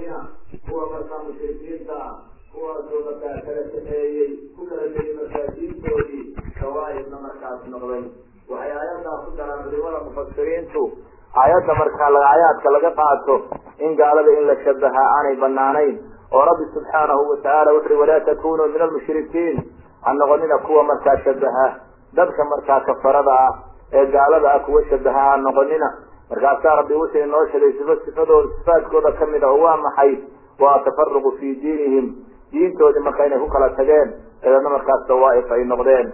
mushrikiina kuwa markaa mushrikiinta kuwaasoo markaa kala kaxeeyey ku kala tegay markaa diintoodii kawaaibna markaas noqday waxay aayaddaa ku daraan culimada mufasiriintu aayadda markaa aayaadka laga qaato in gaalada in la shabahaa aanay banaanayn oo rabbi subxaanahu watacaala wuxu uhi walaa takunuu min almushrikiin ha noqonina kuwa markaa shabaha dadka markaa kafarada ah ee gaalada ah kuwa shabaha ha noqonina markaasaa rabbi wuxuu inoo sheegay sifa sifadooda sifaadkooda kamid a oo waa maxay waa tafaruqu fii diinihim diintoodii marka inay ku kala tageen dabeedna markaas dawaaif ay noqdeen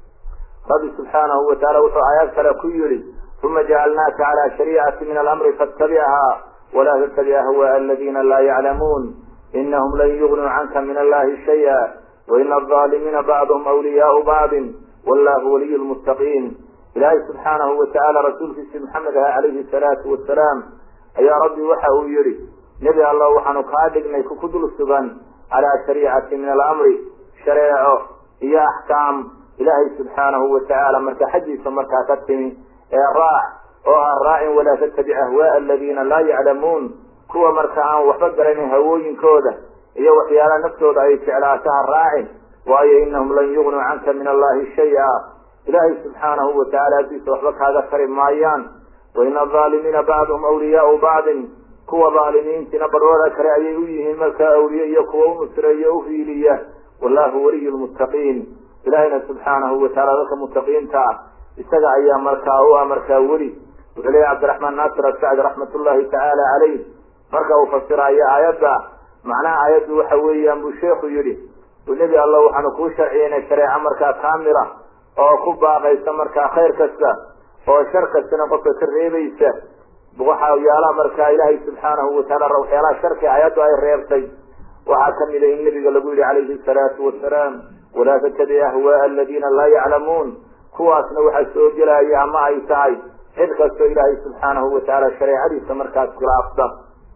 rabbi subxaanahu wataala wuxuu aayaad kale ku yihi uma jacalnaaka calaa shariicati min alamri fattabicha walaa tattabic ahwaa aladina laa yaclamuun inahum lan yugnuu canka min allahi shaya waina alظaalimiina bacduhum awliyaau bacdin wallahu waliy lmuttaqiin ilaahay subxaanahu watacaala rasuulkiisi maxamed aha calayhi salaatu wasalaam ayaa rabbi waxa uu yihi nebi allah waxaanu kaa dhignay ku dul sugan calaa shariicati min alamri shareeco iyo axkaam ilaahay subxaanahu watacaala marka xaggiisa markaa ka timi ee raac oo ha raacin walaa tattabic ahwaaa aladiina laa yaclamuun kuwa marka aan waxba garanin hawooyinkooda iyo waxyaalaha naftooda ay jeclaato ha raacin waayo inahum lan yugnuu canka min allahi shaya ilaahay subxaanahu watacaala agtiisa waxba kaaga tari maayaan waina alظaalimiina bacduhum awliyaau bacdin kuwa dhaalimiintiina barwada kale ayay u yihiin markaa awliye iyo kuwa u nusreeyo u hiiliya wallahu waliy lmuttaqiin ilahayna subxaanahu wataala dadka muttaqiinta ah isaga ayaa markaa u ah markaa weli wuxuu leeyahy cabdiraxmaan naasir asacdi raxmat ullahi tacaala caleyh marka uu fasiraayo aayadda macnaha aayaddu waxa weeyaan buu sheekhu yidhi nebi allah waxaanu kuu sharciyeynay shareeco markaa kaamila oo ku baaqaysa markaa khayr kasta oo shar kastana qofka ka reebaysa waxyaalaha markaa ilaahay subxaanahu wataala waxyaalaha sharki aayaddu ay reebtay waxaa kamid a in nabiga lagu yihi calayhi salaatu wasalaam walaa tattabic ahwaaa aladiina laa yaclamuun kuwaasna waxaa soo gelaya ama ay tahay cid kastoo ilaahay subxaanahu watacaala shareecadiisa markaas khilaafta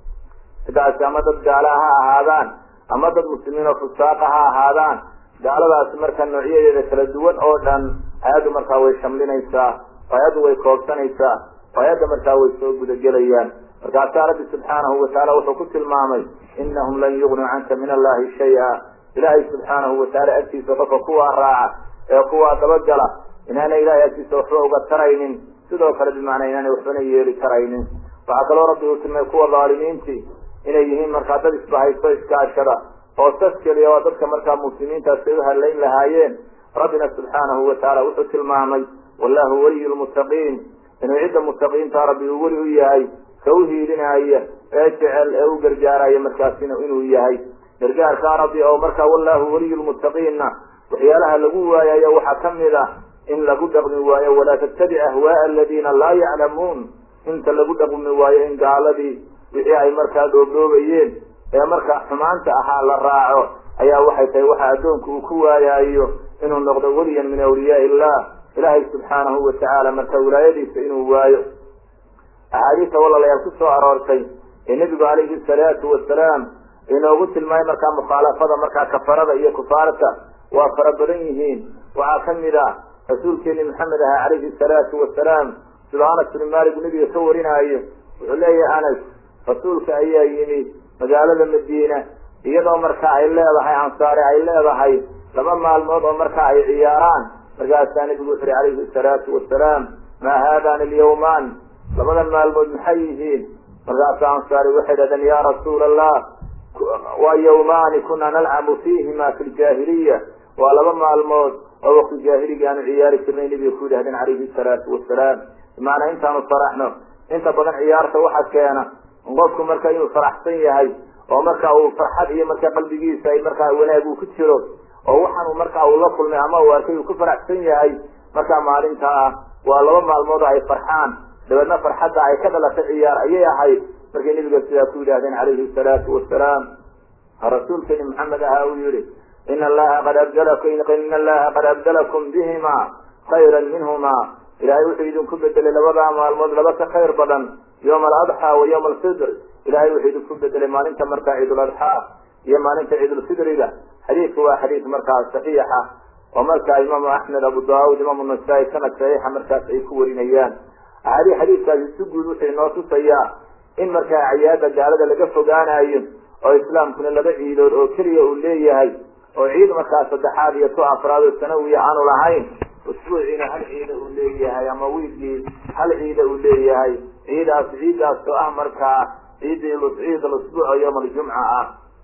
sidaasi ama dad gaala ha ahaadaan ama dad muslimiin oo fusaaqa ha ahaadaan gaaladaasi marka noocyadeeda kala duwan oo dhan hay-addu markaa way shamlinaysaa hay-addu way koobsanaysaa hay-adda markaa way soo gudagelayaan markaasaa rabbi subxaanahu watacaala wuxuu ku tilmaamay inahum lan yugnuu canka min allahi shaya ilaahay subxaanahu watacaala agtiisa qofka kuwaa raaca ee kuwaa dabagala inaanay ilahay agtiisa waxba uga taraynin sidoo kale bimacnaa inaanay waxbana yeeli karaynin waxaa kaloo rabbi uu tilmay kuwa dhaalimiintii inay yihiin markaa dad isbahaysto iskaashada oo sas keliya waa dadka markaa muslimiintaas ay u hadlayn lahaayeen rabbina subxaanahu watacaala wuxuu tilmaamay wallahu waliyu lmuttaqiin inuu cidda muttaqiinta rabbi uu weli u yahay ka u hiilinaya ee jecel ee u gargaaraya markaasina inuu yahay gargaarkaa rabbi oo markaa wallahu waliyu lmuttaqiinna waxyaalaha lagu waayayo waxaa kamid ah in lagu dhaqmi waayo walaa tattabic ahwaaa aladiina laa yaclamuun inta lagu dhaqmi waayo in gaaladii wixii ay markaa dhoobdhoobayeen ee markaa xumaanta ahaa la raaco ayaa waxay tahay waxa addoonku uu ku waayaayo inuu noqdo weliyan min awliyaa illah ilaahay subxaanahu watacaala marka wilaayadiisa inuu waayo axaadiista walaalayaal ku soo aroortay ee nebigu calayhi salaatu wasalaam inoogu tilmaamay markaa mukhaalafada markaa kafarada iyo kufaarta waa fara badan yihiin waxaa kamid ah rasuulkeeni maxamed aha calayhi salaatu wasalaam sida anas bnu malik nebiga ka warinaayo wuxuu leeyahay anas rasuulka ayaa yimi magaalada madiina iyadoo marka ay leedahay ansaare ay leedahay laba maalmood oo marka ay ciyaaraan markaasaa nebigu wuxu uhi calayhi salaatu wasalaam maa haadani alyawmaan labadan maalmood maxay yihiin markaasaa ansaari waxay dhahdeen ya rasuula allah waa yawmaani kuna nalcabu fiihima fi ljaahiliya waa laba maalmood oo wakti jaahiliga aanu ciyaari jirnay nebiga ku yidhahdeen calayhi salaatu wasalaam bimaanaa intaanu faraxno inta badan ciyaarta waxa keena qofku marka inuu faraxsan yahay oo marka uu farxad iyo marka qalbigiisa ay markaa wanaag uu ku jiro oo waxaanu marka uu la kulmay ama uu arkay uu ku faraxsan yahay markaa maalinta ah waa laba maalmood ay farxaan dabeedna farxadda ay ka dhalatay ciyaar ayay ahayd markay nebiga sidaa ku yidhahdeen calayhi salaatu wasalaam rasuulkeeni maxamed ahaa uu yihi in allaha qad abdalakum in allaha qad abdalakum bihima khayra minhuma ilahay wuxuu idinku bedelay labadaa maalmood laba ka khayr badan yawma aladxaa wa yawma alfidr ilahay wuxuu idinku bedelay maalinta markaa ciiduladxaa iyo maalinta ciidulfidriga xadiidku waa xadiid markaa saxiixa oo markaa imaamu axmed abu daawud imaamu nasaa-i sanad saxiixa markaas ay ku warinayaan axaadii xadiidkaasi si guud wuxuu inoo tusayaa in markaa cayaada gaalada laga fogaanayo oo islaamkuna laba ciidood oo keliya uu leeyahay oo ciid markaa saddexaad iyo tu afraad oo sanawiya aanu lahayn usbuuciina hal ciida uu leeyahay ama wiilkii hal ciida uu leeyahay ciidaas ciidaas oo ah markaa ciidii ciid lusbuuc oo yawm aljumca ah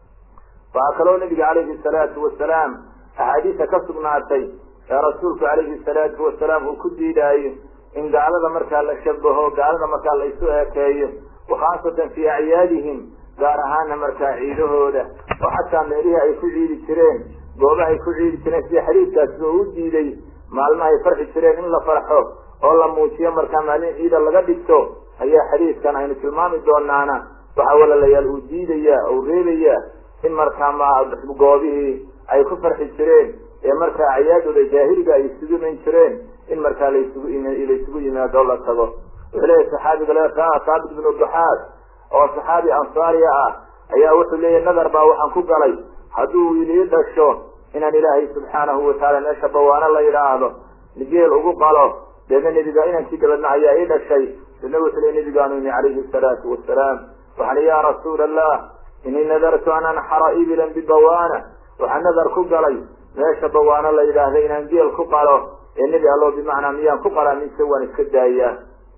waxaa kaloo nabiga calayhi salaatu wasalaam axaadiisa ka sugnaatay ee rasuulku calayhi salaatu wasalaam uu ku diidaayo in gaalada markaa la shabaho gaalada markaa la isu ekeeyo wakhaasatan fii acyaadihim gaar ahaana markaa ciidahooda oo xataa meelihii ay ku ciidi jireen goobaha ay ku ciidi jireen sida xadiidkaasiba uu diiday maalmaha ay farxi jireen in la farxo oo la muujiyo markaa maalin ciida laga dhigto ayaa xadiidkan aynu tilmaami doonaana waxa walalayaal uu diidaya uu reebaya in markaa ma goobihii ay ku farxi jireen ee markaa acyaadooda jaahiliga ay isugu iman jireen in markaa laysugu laysugu yimaado la tago wuxuu leeyahy saxaabiga le saabit bnu duxaas oo saxaabi ansaariya ah ayaa wuxuu leeyahy nadar baa waxaan ku galay hadduu wiilii dhasho inaan ilaahay subxaanahu watacaala meesha bawaano la yidhaahdo geel ugu qalo deedna nebiga inankii dabadna ayaa ii dhashay deedna wuxuu leey nebigaanu imi calayhi salaatu wasalaam waxaan ya rasuula allah inii nadartu an anxara ibilan bibawaana waxaan nadar ku galay meesha bawaano la yidhaahda inaan geel ku qalo ee nebi allo bimacnaa miyaan ku qalaa mise waan iska daayaa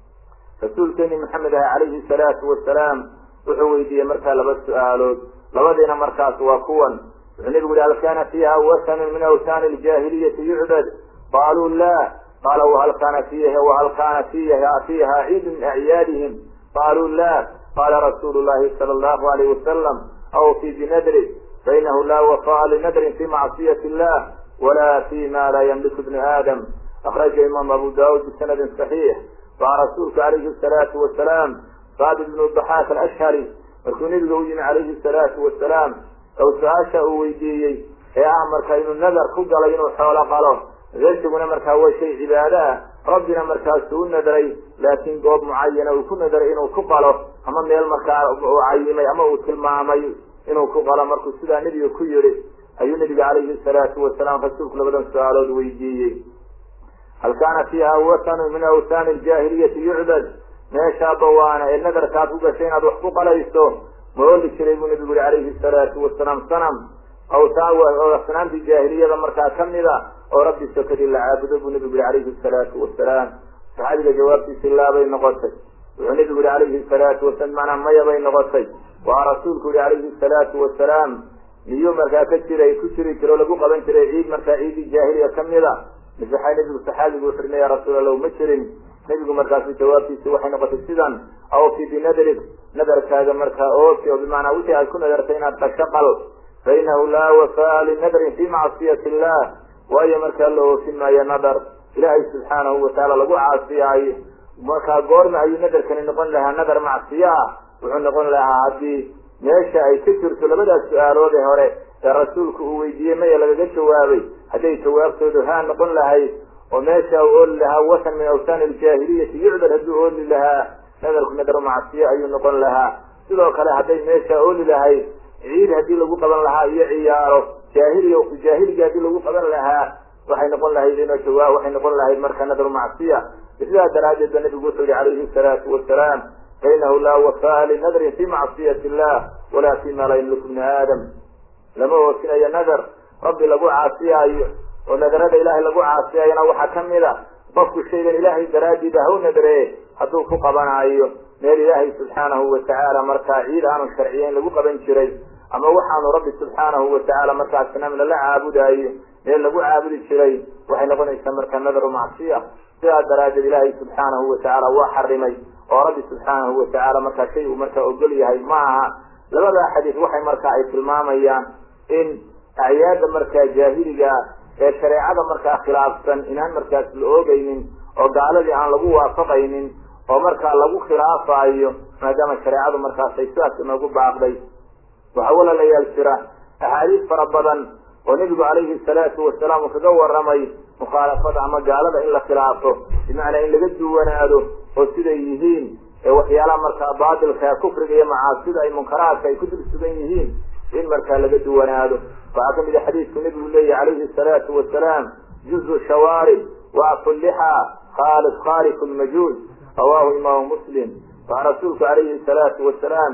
rasuulkeeni maxamed ah calayhi salaatu wasalaam wuxuu weydiiyey markaa laba su-aalood labadiina markaas waa kuwan wuxuu nebigu yihi hal kana fiiha wasanun min awsaani ljaahiliyati yucbad qaaluu la qaala wahal kana fiiha wahal kana fiiha fiiha ciidu min acyaadihim qaaluu la qala rasuulu llahi sala allahu alayh wasalam awfi binadri fainahu la wafa'a linadrin fi macsiyati illah wala fi ma la ymliku ibnu aadam akraja imaam abu daud bisanadin saxiix waxaa rasuulku calayhi salaatu wasalaam saabit bnu daxaak alashhari markuu nebiga u yimi calayhi salaatu wasalaam ow su-aasha uu weydiiyey ee ah marka inuu nadar ku galay inuu xoolo qalo reersiguna markaa waa shay cibaado ah rabbina markaasuu u nadray laakiin goob mucayana uu ku nadray inuu ku qalo ama meel markaa uu cayimay ama uu tilmaamay inuu ku qalo markuu sidaa nebiga ku yihi ayuu nebiga calayhi salaatu wasalaam rasuulku labadan su-aalood weydiiyey hal kaana fiiha wasanu min awsaani ljaahiliyati yucbad meeshaa bawaana ee nadarkaad ku gashay inaad wax ku qalayso ma oli jiray buu nebigu yihi calayhi salaatu wasalaam sanam awsaan asnaamtii jaahiliyada markaa kamida oo rabbi sokadii la caabudo buu nebigu yihi calayhi salaatu wasalaam saxaabiga jawaabtiisi laabay noqotay wuxuu nebigu yihi calayhi salaatu wasalaam macnaa maya bay noqotay waa rasuulku yihi calayhi salaatu wasalaam miyuu markaa ka jiray ku jiri jiro o lagu qaban jiray ciid markaa ciidii jaahiliya kamida mise nebigu saxaabigu wuxu ya rasuul allah ma jirin nebigu markaasu jawaabtiisi waxay noqotay sidan awfi binadrik nadarkaaga markaa oofi oo bimacnaa wixii aad ku nadartay inaad dhasho qal fa inahu laa wafaa linadrin fi macsiyati illah waayo markaa la oofin maayo nadar ilaahay subxaanahu watacaala lagu caasiyaayo markaa goorma ayuu nadarkani noqon lahaa nadar macsiyo ah wuxuu noqon lahaa haddii meesha ay ka jirto labadaas su-aalood ee hore ee rasuulku uu weydiiyey maya lagaga jawaabay hadday jawaabtoodu haa noqon lahayd oo meesha uu ooli lahaa wasan min awsaani aljaahiliyati yucbad hadduu ooli lahaa nadarku nadar macsiyo ayuu noqon lahaa sidoo kale hadday meesha ooli lahayd ciid haddii lagu qaban lahaa iyo ciyaaro jaahiliya jaahiliga haddii lagu qaban lahaa waxay noqon lahayd ino jawaab waxay noqon lahayd marka nadar macsiya sidaa daraaddeed ba nabigu wuxuu yihi calayhi salaatu wasalaam fainahu laa wafaa linadrin fi macsiyati illah walaa fi ma laa yamliku bni aadam lama oofinayo nadar rabbi lagu caasiyaayo oo nadarada ilaahay lagu caasiyayona waxaa kamid a qofku shaygan ilaahay daraaddiida ha u nadree hadduu ku qabanaayo meel ilaahay subxaanahu watacaala markaa ciid aanu sharciyeyn lagu qaban jiray ama waxaanu rabbi subxaanahu watacaala markaa asnaam lala caabudaayo meel lagu caabudi jiray waxay noqonaysaa markaa nadaru macsiya sidaa daraaddeed ilaahay subxaanahu watacaala waa xarimay oo rabbi subxaanahu watacaala markaa shay uu markaa ogol yahay ma aha labadaa xadiis waxay markaa ay tilmaamayaan in acyaada markaa jaahiliga ee shareecada markaa khilaafsan inaan markaas la oogaynin oo gaaladii aan lagu waafaqaynin oo markaa lagu khilaafayo maadaama shareecadu markaas ay sidaas inoogu baaqday waxaa walaalayaal jira axaadiis fara badan oo nebigu calayhi salaatu wasalaam uu kaga waramay mukhaalafada ama gaalada in la khilaafo bimacnaa in laga duwanaado oo siday yihiin ee waxyaalaha markaa baatilka kufriga iyo macaasida ay munkaraadka ay ku dul sugan yihiin in markaa laga duwanaado waxaa kamid a xadiidku nebigu leeyahy calayhi salaatu wasalaam juzu shawaarib waafu lixa khaalid khalifu lmajuus rawahu imaamu muslim waxaa rasuulku calayhi salaatu wasalaam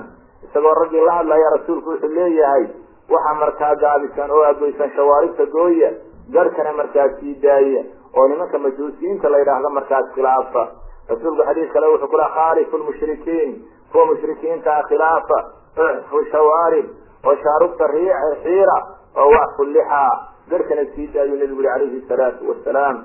isagoo raggii la hadlaya rasuulku wuxuu leeyahay waxa markaa gaabisan oo agoysan shawaaribta gooya garhkana markaas sii daaya oo nimanka majuusiyiinta la yidhaahdo markaas khilaafa rasuulku xadiis kale wuxuu ku laha khaalifu lmushrikiin kuwa mushrikiinta ah khilaafa uxfu shawaarib oo shaarubta xiira oo wacfu lixaa garhkana sii daayuu nebigu yihi calayhi salaatu wasalaam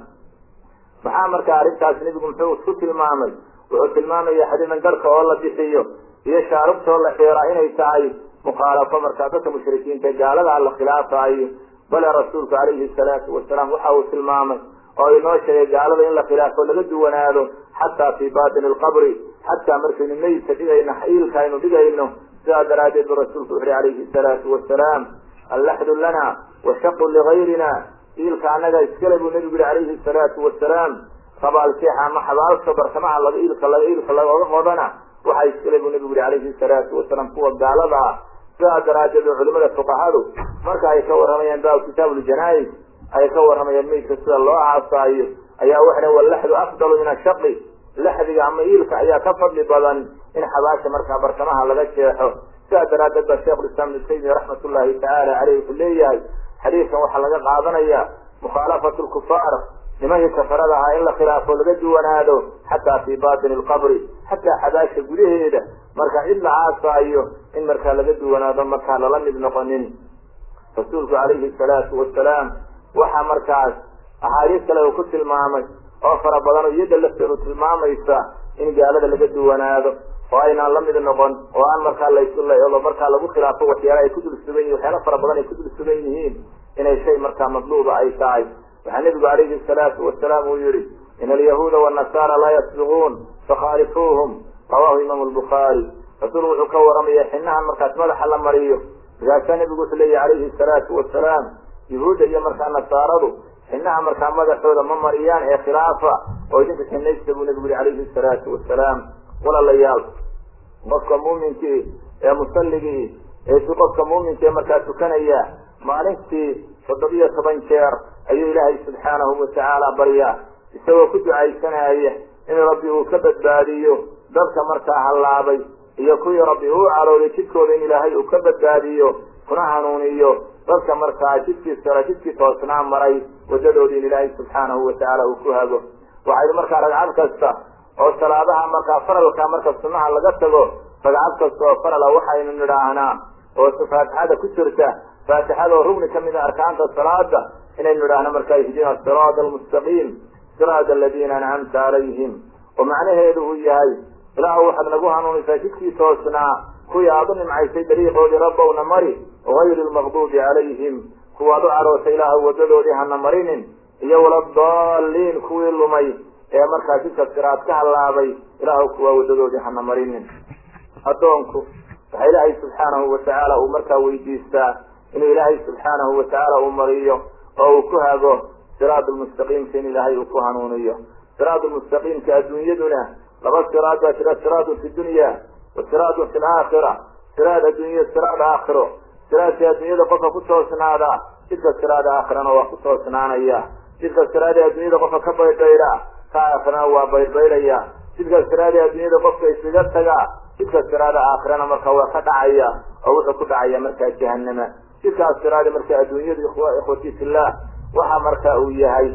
maxaa markaa arrintaas nebigu muxuu isku tilmaamay wuxuu tilmaamaya xadiidan garhka oo la bixiyo iyo shaarubta oo la xiiraa inay tahay mukhaalafo markaa dadka mushrikiinta gaaladaa la khilaafaayo bale rasuulku calayhi salaatu wasalaam waxa uu tilmaamay oo inoo sheegay gaalada in la khilaafo laga duwanaado xataa fii batini alqabri xataa markaynu meydka dhigayno iilka aynu dhigayno sidaa daraaddeed bu rasuulku wuxuhi calayhi salaatu wasalaam allaxdu lana washaqu ligayrina iilka annaga iskale buu nebigu yihi calayhi salaatu wasalaam rabaalkeexa ama xabaalka bartamaha laga iilka laga iilka lagooga qodana waxaa iskale buu nebigu yihi calayhi salaatu wasalaam kuwa gaalada ah sidaa daraaddeed oo culimada fuqahadu marka ay ka warramayaan baabu kitaab uljanais ay ka warramayaan meydka sida loo aasaayo ayaa waxay wallaxdu afdalu min ashaqi laxdiga ama iilka ayaa ka fadli badan in xabaasha markaa bartamaha laga jeexo sidaa daraaddeed baa sheikhulislaam ibnu taymiya raxmat ullahi tacaala caleyh wuxuu leeyahay xadiidkan waxaa laga qaadanaya mukhaalafatu lkufaar nimankii kafarada ahaa in la khilaafo laga duwanaado xataa fii batini alqabri xataa xabaasha gudaheeda marka cid la aasaayo in markaa laga duwanaado markaa lala mid noqonin rasuulku calayhi salaatu wasalaam waxaa markaas axaadiis kale uu ku tilmaamay oo fara badan oo iyada lafteedu tilmaamaysa in gaalada laga duwanaado oo aynaan la mid noqon oo aan markaa laysulo markaa lagu khilaafo waxyaala ay ku dul sugan yihin waxyaala fara badan ay ku dul sugan yihiin inay shay markaa madluuba ay tahay waxaa nebigu calayhi salaatu wasalaam uu yihi in alyahuuda wanasaara laa yasbiquun fakhaalifuuhum rawahu imaamu lbukhaari rasuulku wuxuu ka waramaya xinahan markaas madaxa la mariyo markaasaa nebigu wuxuu leeyahy calayhi salaatu wasalaam yahuudda iyo markaa nasaaradu xinaha markaa madaxooda ma mariyaan ee khilaafa oo idinka xinaysta buu nebigu yihi calayhi salaatu wasalaam walaalayaal qofka muuminkii ee musalligii ee si qofka muuminka ee markaa tukanaya maalintii toddobiyo toban jeer ayuu ilaahay subxaanahu watacaala baryaa isagoo ku ducaysanaya in rabbi uu ka badbaadiyo dadka markaa hallaabay iyo kuwii rabbi uu calooday jidkooda in ilaahay uu ka badbaadiyo kuna hanuuniyo dadka markaa jidkii sara jidkii toosnaa maray wadadoodii in ilaahay subxaanahu watacaala uu ku hago waxaynu markaa ragcad kasta oo salaadaha markaa faralka marka sunnaha laga tago ragcad kasta oo farala waxaynu nidhaahnaa oo faatixada ku jirta faatixada oo rugni kamid a arkaanta salaada inaynu nidhaahno markaa ihdina siraada almustaqiim siraada aladiina ancamta calayhim oo macnaheedu uu yahay ilaahu waxaad nagu hanuunisaa jidkii toosnaa kuwii aada u nimcaysay dariiqoodii rabbowna mari gayri lmaqduubi calayhim kuwaad u carootay ilaahu wadadoodii hana marinin iyo waladaalliin kuwii lumay ee markaa jidka siraad ka hallaabay ilaahu kuwaa wadadoodii hana marinin addoonku waxa ilaahay subxaanahu watacaala uu markaa weydiistaa inuu ilaahay subxaanahu watacaala uu mariyo oo uu ku hago siraad lmustaqiimka in ilaahay uu ku hanuuniyo siraad lmustaqiimka adduunyaduna laba siraad baa jira siraadu fi dunya wa siraadu fi laakhira siraad adduunya siraad aakhiro siraadka adduunyada qofka ku toosnaada jidka siraad aakhirana waa ku toosnaanaya jidka siraada adduunyada qofka ka baydbayda ka aakhirana waa baydbaydaya jidka siraada adduunyada qofka isaga taga jidka siraada aakhirana marka waa ka dhacaya oo wuxuu ku dhacaya markaa jahanama jidkaas siraada marka adduunyadu ikhwati fillah waxa marka uu yahay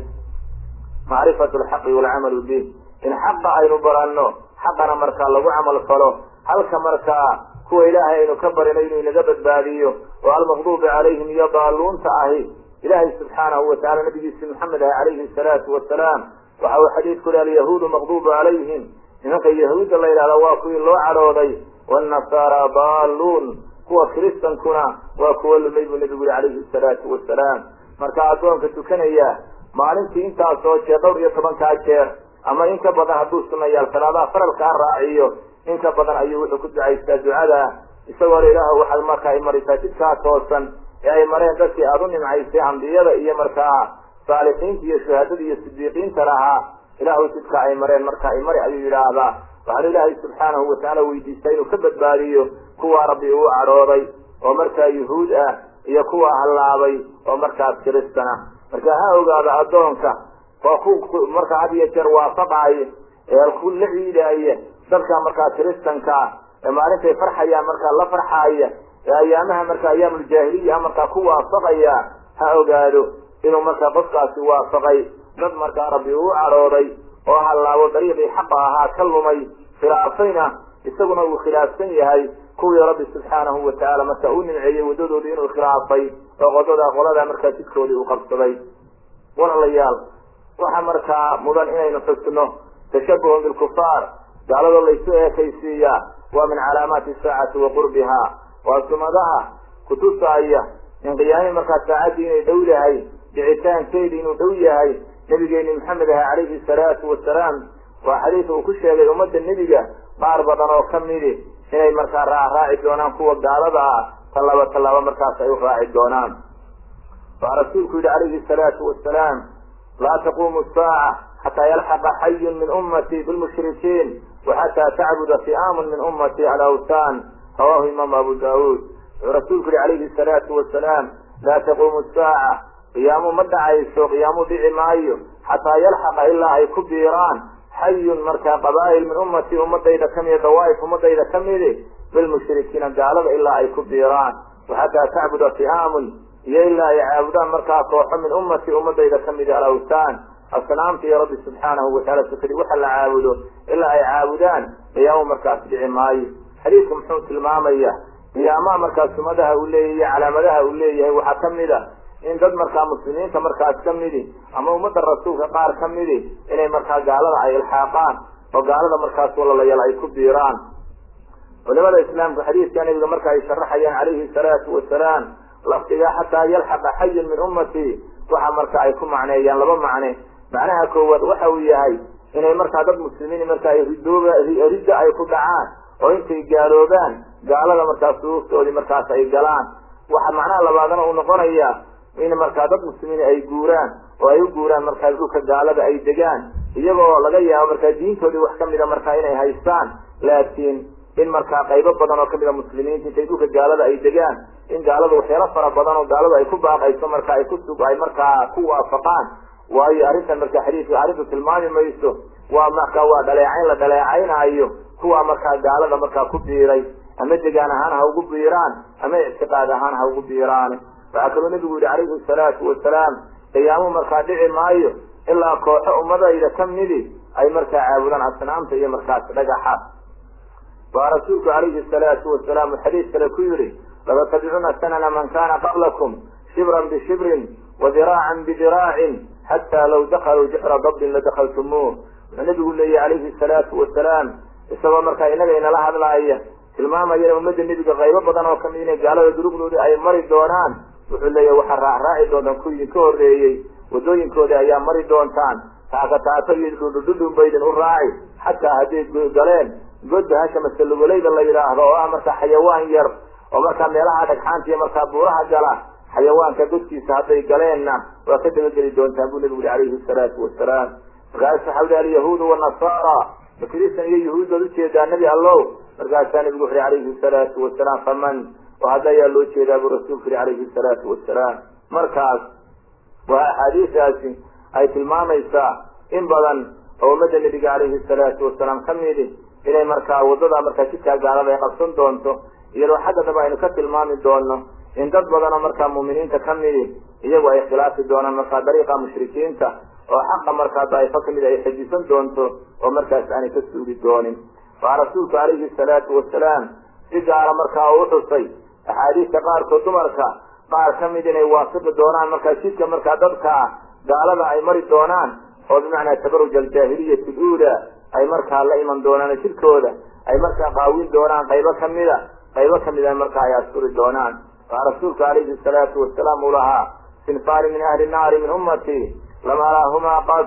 macrifatu lxaqi walcamalu bih in xaqa aynu baranno xaqana markaa lagu camal falo halka markaa kuwa ilaahay aynu ka barino inuu inaga badbaadiyo oo almaqduubi calayhim iyo daaluunta ahi ilaahay subxaanahu watacala nabigiisi maxamed ah calayhi salaatu wasalaam waxa uu xadiidku le alyahuudu maqduubu calayhim nimanka yahuudda la yidhahda waa kuwii loo cadhooday wanasaara daaluun kuwa kiristankuna waa kuwa lumay buu nebigu yihi calayhi salaatu wasalaam marka addoonka tukanaya maalintii intaasoo jeer dhowr iyo tobankaa jeer ama in ka badan hadduu sunayaal salaadaha faralkaa raaciyo in ka badan ayuu wuxuu ku ducaystaa ducada isagoo le ilaah waxaad marka ay marisaa jidkaa toosan ee ay mareen dadkii aada u nimcaysay ambiyada iyo markaa saalixiinta iyo shuhaadada iyo sidiiqiinta lahaa ilaahu jidka ay mareen marka ay mari ayuu yidhaahdaa waxaanu ilaahay subxaanahu watacaala weydiistaa inuu ka badbaadiyo kuwa rabbi uu cadhooday oo markaa yuhuud ah iyo kuwa hallaabay oo markaas kiristana marka ha ogaada addoonka waa ku markaa had iyo jeer waafaqaaya ee ku la ciidaaya dadka markaa kiristankaa ee maalintay farxayaan markaa la farxaaya ee ayaamaha marka ayaamuljaahiliya markaa ku waafaqaya ha ogaado inuu markaa qofkaasi waafaqay dad markaa rabbi uu cadhooday oo hallaabo dariiqii xaqa ahaa ka lumay khilaafayna isaguna uu khilaafsan yahay kuwii rabbi subxaanahu watacaala marka uu nimceeyey waddadoodii inuu khilaafay oo qodada qolada markaa jidkoodii uu qabsaday walaalayaal waxa markaa mudan inaynu xusno tashabuhun bilkufaar gaalado laysu eekaysiiyaa waa min calaamaati saacati wa qurbiha waa sumadaha kutusaaya in qiyaami markaa saacaddii inay dhow yahay dhicitaankeedii inuu dhow yahay nabigeeni maxamed aha calayhi salaatu wasalaam waa xadiis uu ku sheegay ummadda nebiga qaar badan oo ka midi inay markaa raacraaci doonaan kuwa gaalada ah tallaabo tallaabo markaas ay u raaci doonaan waa rasuulku yihi calayhi salaatu wasalaam laa taquumu saaca xataa yalxaqa xayun min ummatii bilmushrikiin waxataa tacbuda fi'aamun min ummatii alawtaan rawahu imaamu abu daawuud wuxuu rasuulku yihi calayhi salaatu wasalaam laa taquumu saaca qiyaamu ma dhacayso qiyaamu dhici maayo xataa yalxaqa ilaa ay ku biiraan xayun markaa qabaa'il min ummatii ummadayda kamida dawaaif ummadayda kamidi bilmushrikiina gaalada ilaa ay ku biiraan waxataa tacbuda fi'aamun iyo ilaa ay caabudaan markaa kooxo min ummatii ummadayda kamidi alawtaan asnaamta iyo rabbi subxaanahu wataala sukadi waxa la caabudo ilaa ay caabudaan qiyaamo markaas dhici maayo xadiidku muxuu tilmaamaya qiyaamaha markaa sumadaha uu leeyahy iyo calaamadaha uu leeyahay waxaa kamid a in dad markaa muslimiinta markaas ka midi ama ummadda rasuulka qaar ka midi inay markaa gaalada ay ilxaaqaan oo gaalada markaas walalayal ay ku biiraan culimada islaamka xadiidka nabiga marka ay sharaxayaan calayhi salaatu wasalaam lafdiga xataa yalxaqa xayun min ummatii waxa marka ay ku macneeyaan laba macne macnaha koowaad waxa uu yahay inay markaa dad muslimiin marka ay ridooba ridda ay ku dhacaan oo intay gaaloobaan gaalada markaas suuftoodii markaas ay galaan waxa macnaha labaadna uu noqonaya in markaa dad muslimiin ay guuraan oo ay u guuraan markaa dhulka gaalada ay degaan iyagoo laga yaabo markaa diintoodii wax kamida markaa inay haystaan laakiin in markaa qaybo badan oo kamida muslimiinta intay dhulka gaalada ay degaan in gaalada waxyaalo fara badan oo gaaladu ay ku baaqayso marka ay kusug ay markaa ku waafaqaan waayo arrintan marka xadiidka arrintu tilmaami mayso waa marka waa dhaleecayn la dhaleecaynaayo kuwa markaa gaalada markaa ku biiray ama degaan ahaan ha ugu biiraan ama ictiqaad ahaan ha ugu biiraan waxaa kaloo nabigu yihi calayhi salaatu wasalaam qiyaamo markaa dhici maayo ilaa kooxo ummadayda ka midi ay markaa caabudaan asnaamta iyo markaas dhagaxa waa rasuulku calayhi salaatu wasalaam uu xadiis kale ku yihi latattabicuna sanana man kana qablakum shibran bishibrin wa diraacan bidiraacin xataa law dakaluu jixra dabdin ladakaltumuuh wuxuu nabigu leeyahy calayhi salaatu wasalaam isagoo markaa inaga inala hadlaaya tilmaamayana ummadda nebiga qaybo badan oo kamid inay gaalada duruqdoodii ay mari doonaan wuxuu leeyahy waxaa raacraaci doontaan ku idinka horreeyey wadooyinkoodii ayaa mari doontaan taakataaka iyo dhudhudhudhun ba idin u raaci xataa hadday galeen godda hasha masalugolayda la yidhaahdo oo ah markaa xayawaan yar oo markaa meelaha dhagxaanta iyo markaa buuraha gala xayawaanka godkiisa hadday galeenna waa ka dabageli doontaan buu nabigu yihi calayhi salaatu wasalaam markaas waxaa uhi alyahuudu wanasaara makristan iyo yahuud baad ujeedaa nebi allow markaasaa nabigu wuxu calayhi salaatu wasalaam faman oo hadda ayaa loo jeedaa buu rasuulku yihi calayhi salaatu wasalaam markaas waa axaadiistaasi ay tilmaamaysaa in badan oo ummadda nebiga calayhi salaatu wasalaam ka midi inay markaa waddada markaa jidkaa gaalada ay qabsan doonto iyadoo xagga daba aynu ka tilmaami doono in dad badanoo markaa muuminiinta ka midi iyagu ay khilaafi doonaan markaa dariiqa mushrikiinta oo xaqa markaa daa'ifo kamid ay xejisan doonto oo markaas aanay ka suuli doonin waa rasuulku calayhi salaatu wasalaam si gaara markaa u xusay axaadiista qaarkood dumarka qaar ka mid inay waafiqi doonaan markaa jidka markaa dadka gaalada ay mari doonaan oo bimacnaa tabaruj aljaahiliyati luula ay markaa la iman doonaan jidkooda ay markaa qaawin doonaan qaybo kamida qaybo kamida markaa ay asturi doonaan waa rasuulku calayhi salaatu wasalaam uu lahaa sinfaani min ahli naari min ummatii lama lahumaa qad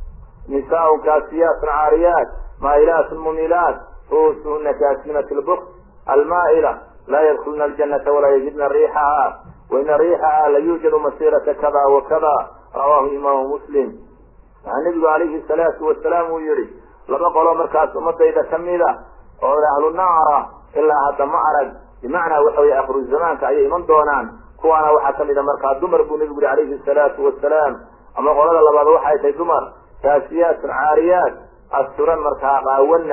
nisaaun kaasiyaatun caariyaat maa'ilaatun mumilaat ruusuhuna kaasminat lbukt almaa'ila laa yadkulna aljanata walaa yajidna riixaha waina riixaha la yuujadu masirata kada wa kada rawaahu imaamu muslim waxaa nebigu calayhi salaatu wasalaam uu yihi laba qolo markaas ummadayda kamida oo ahlu naara ilaa hadda ma arag bimacnaa waxa weye akhiru zamaanka ayay iman doonaan kuwaana waxaa kamida markaa dumar buu nebigu yihi calayhi salaatu wasalaam ama qolada labaad waxay tahay dumar kaasiyaatun caariyaat asturan markaa qaawana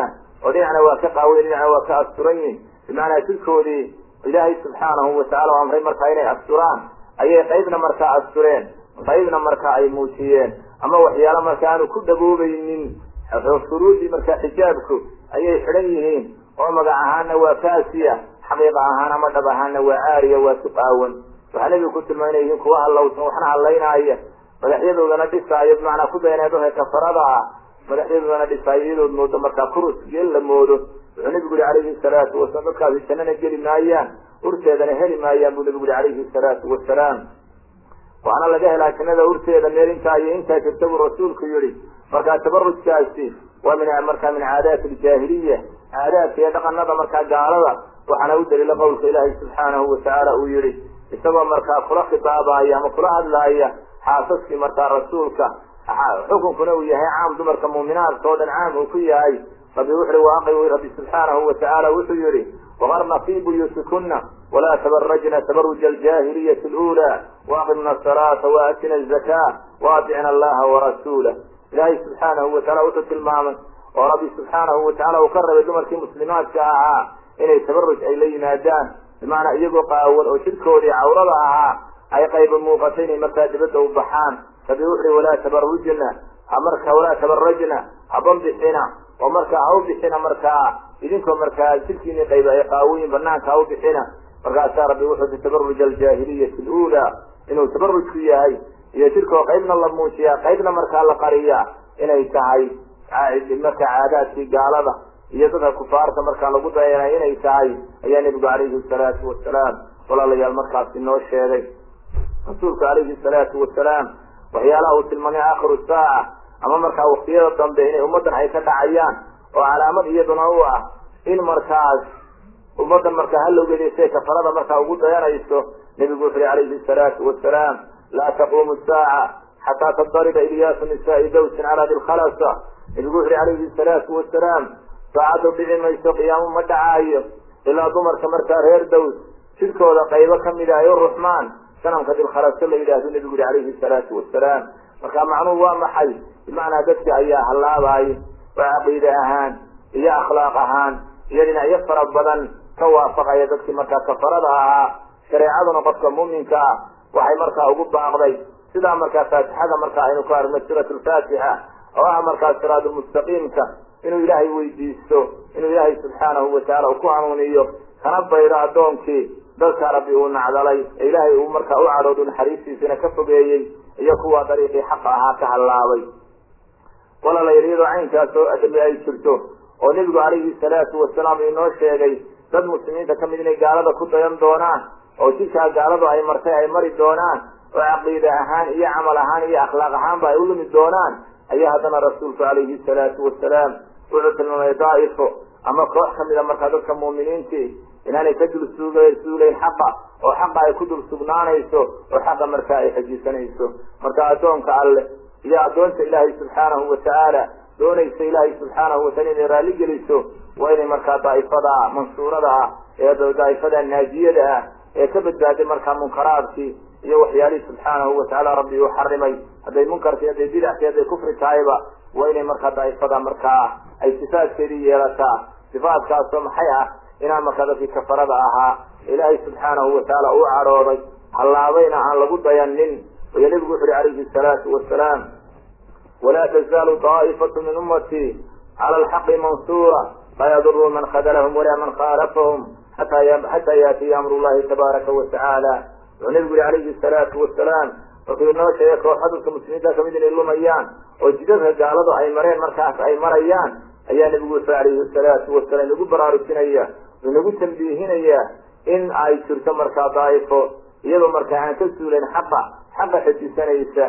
oo dhinacna waa ka qaawen dhinacna waa ka asturan yihin bimacnaa jirkoodii ilaahay subxaanahu watacaala o amray markaa inay asturaan ayay qaybna markaa astureen qaybna markaa ay muujiyeen ama waxyaala marka aanu ku dhaboobaynin shuruudii markaa xijaabku ayay xidhan yihiin oo magac ahaanna waa kaasiya xaqiiqa ahaan ama dhab ahaanna waa caariya waa si qaawan waxaa nebigu ku tilmaamay yihiin kuwa hallawsan waxna hadlaynaaya madaxyadoodana dhisaayo bimacnaa ku dayanee dadka kafarada ah madaxyadoodana dhisaayo iyadood moodo markaa kurus geel la moodo wuxuu nebigu yihi calayhi salaatu wasalaam dadkaasi jannana geli maayaan urteedana heli maayaan buu nebigu yihi calayhi salaatu wasalaam waxaana laga helaa jannada urteeda meel intaa iyo intaa jirta buu rasuulku yihi markaa tabarujkaasi waa min markaa min caadaati aljaahiliya caadaadka iyo dhaqanada markaa gaalada waxaana u daliila qowlka ilaahay subxaanahu watacaala uu yihi isagoo markaa kula khitaabaya ama kula hadlaaya xaasaskii markaa rasuulka xukunkuna uu yahay caam dumarka muuminaadka oo dhan caam uu ku yahay rabbi wuxuui waaqi rabbi subxaanahu watacaala wuxuu yihi waqarna fi buyuutikuna walaa tabarajna tabaruja aljaahiliyati lula waaqimna asalaata waatina azakaa waaticna allaha warasuulah ilaahay subxaanahu wataala wuxuu tilmaamay oo rabbi subxaanahu watacaala uu ka rabay dumarkii muslimaadka ahaa inay tabaruj ay la yimaadaan bimacnaa iyagoo qaawan oo jidhkoodii cawrada ahaa ay qayba muuqatay inay markaa dibadda u baxaan rabbi wuxuui walaa tabarujna marka walaa tabarajna hababixina oo markaa ha u bixina markaa idinkoo markaa jidhkiini qayba ay qaawoyin banaanka ha u bixina markaasaa rabbi wuxuu ti tabaruj aljaahiliyati lula inuu tabarujku yahay iyo jidhkoo qaybna la muujiyaa qaybna markaa la qariyaa inay tahay markaa caadaadkii gaalada iyo dadka kufaarta markaa lagu dayanay inay tahay ayaa nebigu calayhi salaatu wasalaam walaalayaal markaasi noo sheegay rasuulku calayhi salaatu wasalaam waxyaalaha uu tilmaamay aakhiru saaca ama markaa waktiyada dambe inay ummaddan ay ka dhacayaan oo calaamad iyaduna u ah in markaas ummaddan markaa halowgeedasay kafarada markaa ugu dayanayso nebigu wuxu uhi calayhi salaatu wasalaam laa taquumu saaca xataa tadariba ilyaasu nisaai dawsin calaa dilkhalasa nebigu wuxu uhi calayhi salaatu wasalaam saacaddu dhici mayso qiyaamo ma dhacaayo ilaa dumarka markaa reer daws jidhkooda qaybo kamida ay u ruxmaan sanamka dilkhalaso la yidhaahdo nebigu yihi calayhi salaatu wasalaam marka macnuhu waa maxay bimacnaa dadki ayaa hallaabayo oo caqiide ahaan iyo akhlaaq ahaan iyo dhinacyo fara badan ka waafaqaya dadkii markaa kafarada ahaa shareecaduna qofka muuminka ah waxay markaa ugu baaqday sidaa markaa faatixada markaa aynu ku aragno suurat lfaatixa oo ah markaa siraadulmustaqiimka inuu ilaahay weydiisto inuu ilaahay subxaanahu watacaala uu ku hanuuniyo kana baydo addoonkii dadka rabbi uu nacdalay ee ilaahay uu markaa u cadhoodu naxariistiisana ka fogeeyey iyo kuwa dariiqii xaqa ahaa ka hallaabay walaalayaal iyadoo caynkaas oo adami ay jirto oo nebigu calayhi salaatu wasalaam inoo sheegay dad muslimiinta kamid inay gaalada ku dayan doonaan oo jidkaa gaaladu ay martay ay mari doonaan oo caqiide ahaan iyo camal ahaan iyo akhlaaq ahaanba ay u lumi doonaan ayaa haddana rasuulku calayhi salaatu wasalaam wuxuu tilmaamay daa'ifo ama koox kamida markaa dadka muuminiintii inaanay ka dul suug suulayn xaqa oo xaqa ay ku dul sugnaanayso oo xaqa markaa ay xajiisanayso marka addoonka alleh iyo addoonta ilaahay subxaanahu watacaala doonaysa ilaahay subxaanahu wataala inay raalli geliso waa inay markaa daa'ifada mansuurada ah ee daa'ifada naajiyada ah ee ka badbaaday markaa munkaraadkii iyo waxyaalihii subxaanahu watacaala rabbi uu xarimay hadday munkarkii hadday bidackii hadday kufri tahayba waa inay markaa daa'ifada markaa ay sifaadkeedii yeelataa sifaadkaasoo maxay ah inaan markaa dadkii kafarada ahaa ilaahay subxaanahu watacaala uu cadhooday hallaabayna aan lagu dayanin iyo nebigu wuxu uhi calayhi salaatu wasalaam walaa tazaalu daa'ifatu min ummatii cala alxaqi mansuura laa yaduru man khadalahum walaa man khaalafahum xataa yaatiya amru llahi tabaaraka watacaala wuxuu nebigu yihi calayhi salaatu wasalaam markuu inoo sheegay kooxa dadka muslimiinta kamid inay lumayaan oo jidadka gaaladu ay mareen markaas ay marayaan ayaa nebigu wuxuu calayhi salaatu wasalaam inagu baraarujinaya inagu tambiihinaya in ay jirto markaa daa'ifo iyadoo markaa aan ka suulayn xaqa xaqa xejisanaysa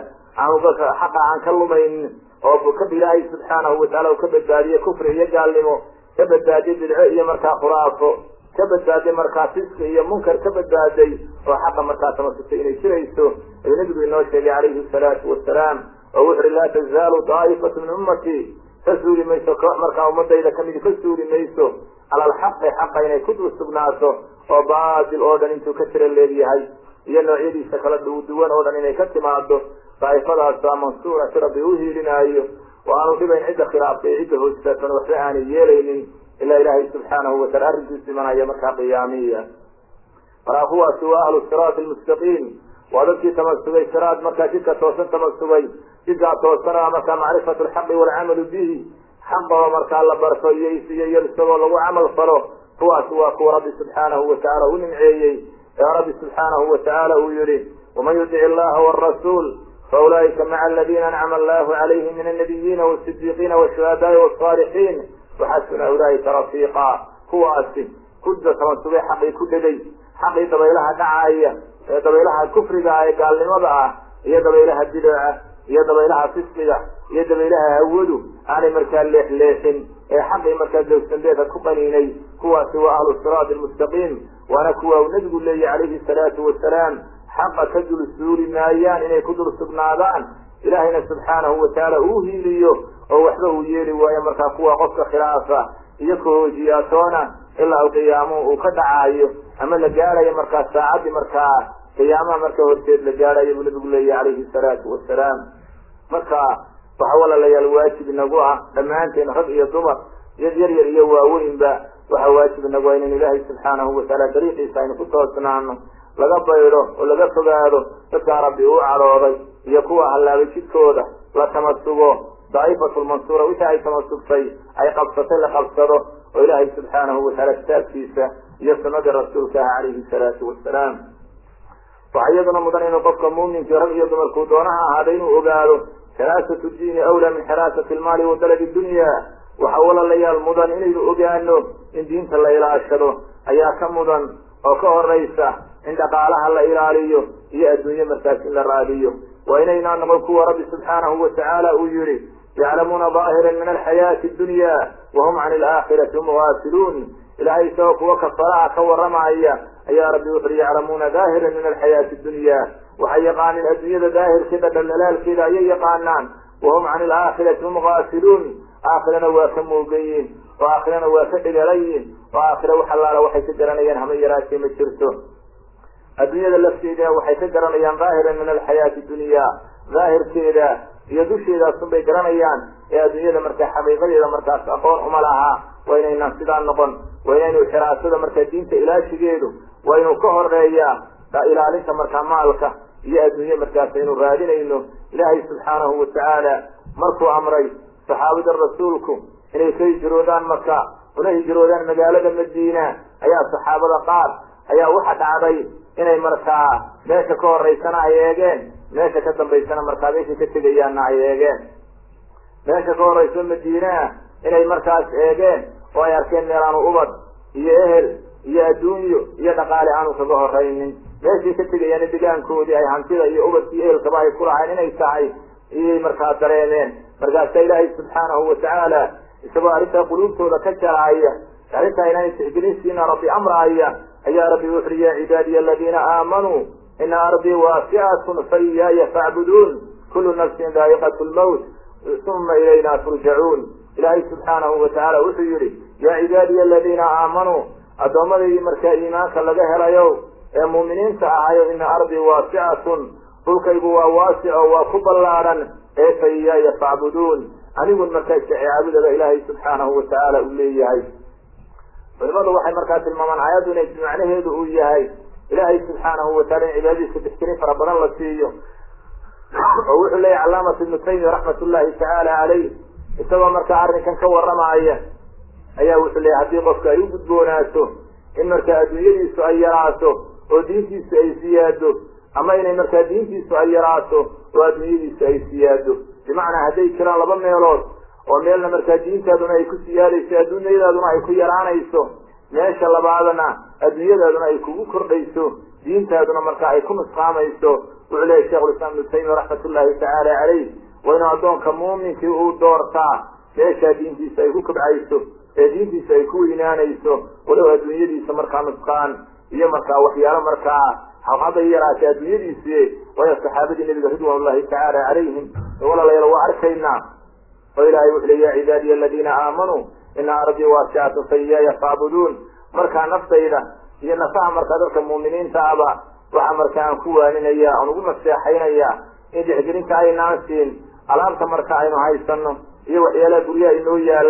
xaqa aan ka lumayn oo ka ilaahay subxaanahu wataala uu ka badbaadiye kufri iyo gaalnimo ka badbaadiye bidco iyo markaa khuraafo ka badbaaday markaa fiska iyo munkar ka badbaaday oo xaqa markaa tamasutay inay jirayso ayuu nebigu inoo sheegay calayhi salaatu wasalaam oo wuxu uhi laa tazaalu daa'ifatu min ummatii ka suuli mayso koox markaa ummadayda kamidi ka suuli mayso cala alxaqi xaqa inay ku dul sugnaato oo baatil oo dhan intuu ka tira leegyahay iyo noocyadiisa kala duwan oo dhan inay ka timaado daa'ifadaasa mansuura si rabbi u hiilinaayo oo aanu dhibayn cidda khilaaftay cidda hoostaasan waxba aanay yeelaynin ilaa ilaahay subxaanahu wataala arrinkiisu imanaya markaa qiyaamiya markaa kuwaasi waa ahlu siraati almustaqiim waa dadkii tamasugay siraad markaa jidka toosan tamasugay jidkaa toosana markaa macrifatu lxaqi waalcamalu bihi xaqoo markaa la barto iyo iyo isagoo lagu camal falo kuwaasi waa kuwa rabbi subxaanahu watacaala u nimceeyey ee rabbi subxaanahu watacaala uu yihi waman yudic illaha wrasuul faulaa'ika maca aladiina ancama allahu calayhim min annabiyiina wasidiiqiina washuhadaai wasaalixiin waxasuna ulaa'ika rafiiqa kuwaasi kuda tamasugay xaqii ku dhegay xaqii dabaylaha dhacaya ee dabaylaha kufriga ah ee gaalnimada ah iyo dabaylaha bidooca iyo dabaylaha fisqiga iyo dabaylaha hawadu aanay markaa leexleexin ee xaqii markaa dowsandeeda ku qaniinay kuwaasi waa ahlu siraati almustaqiim waana kuwa uu nabigu leeyahy calayhi salaatu wasalaam xaqa ka dul suuli maayaan inay ku dul sugnaadaan ilaahayna subxaanahu watacaala uu hiiliyo oo waxba uu yeeli waayo markaa kuwa qofka khilaafa iyo kahoojiyaatoona ilaa u qiyaamuhu uu ka dhacaayo ama la gaadhayo markaa saacaddii markaa qiyaamaha marka horteed la gaadhayo buu nabigu leeyahy calayhi salaatu wasalaam marka waxa walaalayaal waajib inagu ah dhammaanteen rag iyo dumar iyo yar yar iyo waaweynba waxa waajib inagu ah inaynu ilaahay subxaanahu watacaala dariiqiisa aynu ku toosnaano laga baydho oo laga fogaado dadkaa rabbi uu cadhooday iyo kuwa hallaabay jidkooda la tamasugo daa'ifatu lmansuura wixii ay tamasugtay ay qabsatay la qabsado oo ilaahay subxaanahu watacaala kitaabkiisa iyo sunnadii rasuulka ah calayhi salaatu wasalaam waxaa iyaduna mudan inuu qofka muuminkii rag iyo dumarkuu doonaha ahaada inuu ogaado xiraasatu diini awlaa min xiraasati lmaali wa daladi dunya waxa walaalayaal mudan inaynu ogaano in diinta la ilaashado ayaa ka mudan oo ka horaysa in dhaqaalaha la ilaaliyo iyo adduunye markaas in la raadiyo waa inaynaa noqon kuwa rabbi subxaanahu watacaala uu yihi yaclamuuna daahiran min alxayaati dunya wahum can alaakhirati hum gaafiluun ilahay isagoo kuwa kafaraha ka waramaya ayaa rabbi wuxu uhi yaclamuuna daahiran min alxayaati dunya waxay yaqaaneen adduunyada daahirkeeda dhaldhalaalkeeda ayay yaqaanaan wahum can alaakhirati hum gaafiluun aakhirana waa ka muugayiin oo aakhirana waa ka dhigalayiin oo aakhira wax allaala waxay ka garanayaan hama yaraatee ma jirto adduunyada lafteedina waxay ka garanayaan daahiran min alxayaati dunya daahirkeeda iyo dusheedaasun bay garanayaan ee adduunyada markaa xaqiiqadeeda markaas aqoon uma lahaa waa inaynaan sidaa noqon waa inaynu xiraasada markaa diinta ilaashigeedu waa inuu ka horeeyaa ilaalinta markaa maalka iyo adduunye markaas aynu raadinayno ilaahay subxaanahu watacaala markuu amray saxaabada rasuulku inay ka hijroodaan maka una hijroodaan magaalada madiina ayaa saxaabada qaar ayaa waxa dhacday inay markaa meesha ka horeysana ay eegeen meesha ka dambaysana markaa meeshay ka tegayaanna ay eegeen meesha ka horeyso madiinaa inay markaas eegeen oo ay arkeen meel aanu ubad iyo ehel iyo adduunyo iyo dhaqaale aanu kaga horeynin meeshay ka tegayaana degaankoodii ay hantida iyo ubadkii ehelkaba ay ku lahayn inay tahay iyay markaa dareemeen markaasa ilaahay subxaanahu watacaala isagoo arrintaa quluubtooda ka jaraaya arrintaa inaanay tixgelinsiina rabbi amraaya ayaa rabbi wuxu uhi ya cibaadiya aladiina aamanuu ina ardii waasiatun fa iyaaya facbuduun kulu nafsin daa'iqat lmawt uma ilayna turjacuun ilaahay subxaanahu watacaala wuxuu yihi yaa cibaadiya aladiina aamanuu addoommadaydi markaa iimaanka laga helayo ee muuminiinta ahayo ina ardii waasicatun dhulkaygu waa waasic oo waa ku ballaadhan ee fa iyaaya facbuduun anigun markaa caabudaba ilaahay subxaanahu watacaala uu leeyahay culimadu waxay markaa tilmaamaan aayaddu inay macnaheedu uu yahay ilaahay subxaanahu wataala in cibaadadiisa tixgelin fara badan la siiyo oo wuxuu leeyahy calaamat ibnu taymiya raxmat ullahi tacaala caleyh isagoo markaa arrinkan ka waramaaya ayaa wuxuu leeyahy haddii qofka ay u gudboonaato in markaa adduunyadiisu ay yaraato oo diintiisu ay siyaado ama inay markaa diintiisu ay yaraato oo adduunyadiisu ay siyaado bimacnaa hadday jiraan laba meelood oo meelna markaa diintaaduna ay ku siyaadayso adduunyadaaduna ay ku yaraanayso meesha labaadna adduunyadaaduna ay kugu kordhayso diintaaduna markaa ay ku nusqaamayso wuxuu leeyahy shekhulislaam ibnu taymiya raxmat ullahi tacaala caleyh waa inuu addoonka muuminkii uu doortaa meeshaa diintiisa ay ku kobcayso ee diintiisa ay ku weynaanayso walow adduunyadiisa markaa nusqaan iyo markaa waxyaalo markaa hadday yaraatay adduunyadiisi waayo saxaabadii nabiga ridwan ullahi tacaala calayhim walaalayaal waa arkaynaa oo ilahay wuxu le ya cibaadiya aladiina aamanuu ina ardii waasicatun fa iyaaya facbuduun markaa naftayda iyo nafaha markaa dadka muuminiinta aba waxaa markaa aan ku waaninaya aan ugu naseexaynaya in dixgelinta aynaan siin alaabta marka aynu haysano iyo waxyaalaha guryaha inoo yaalla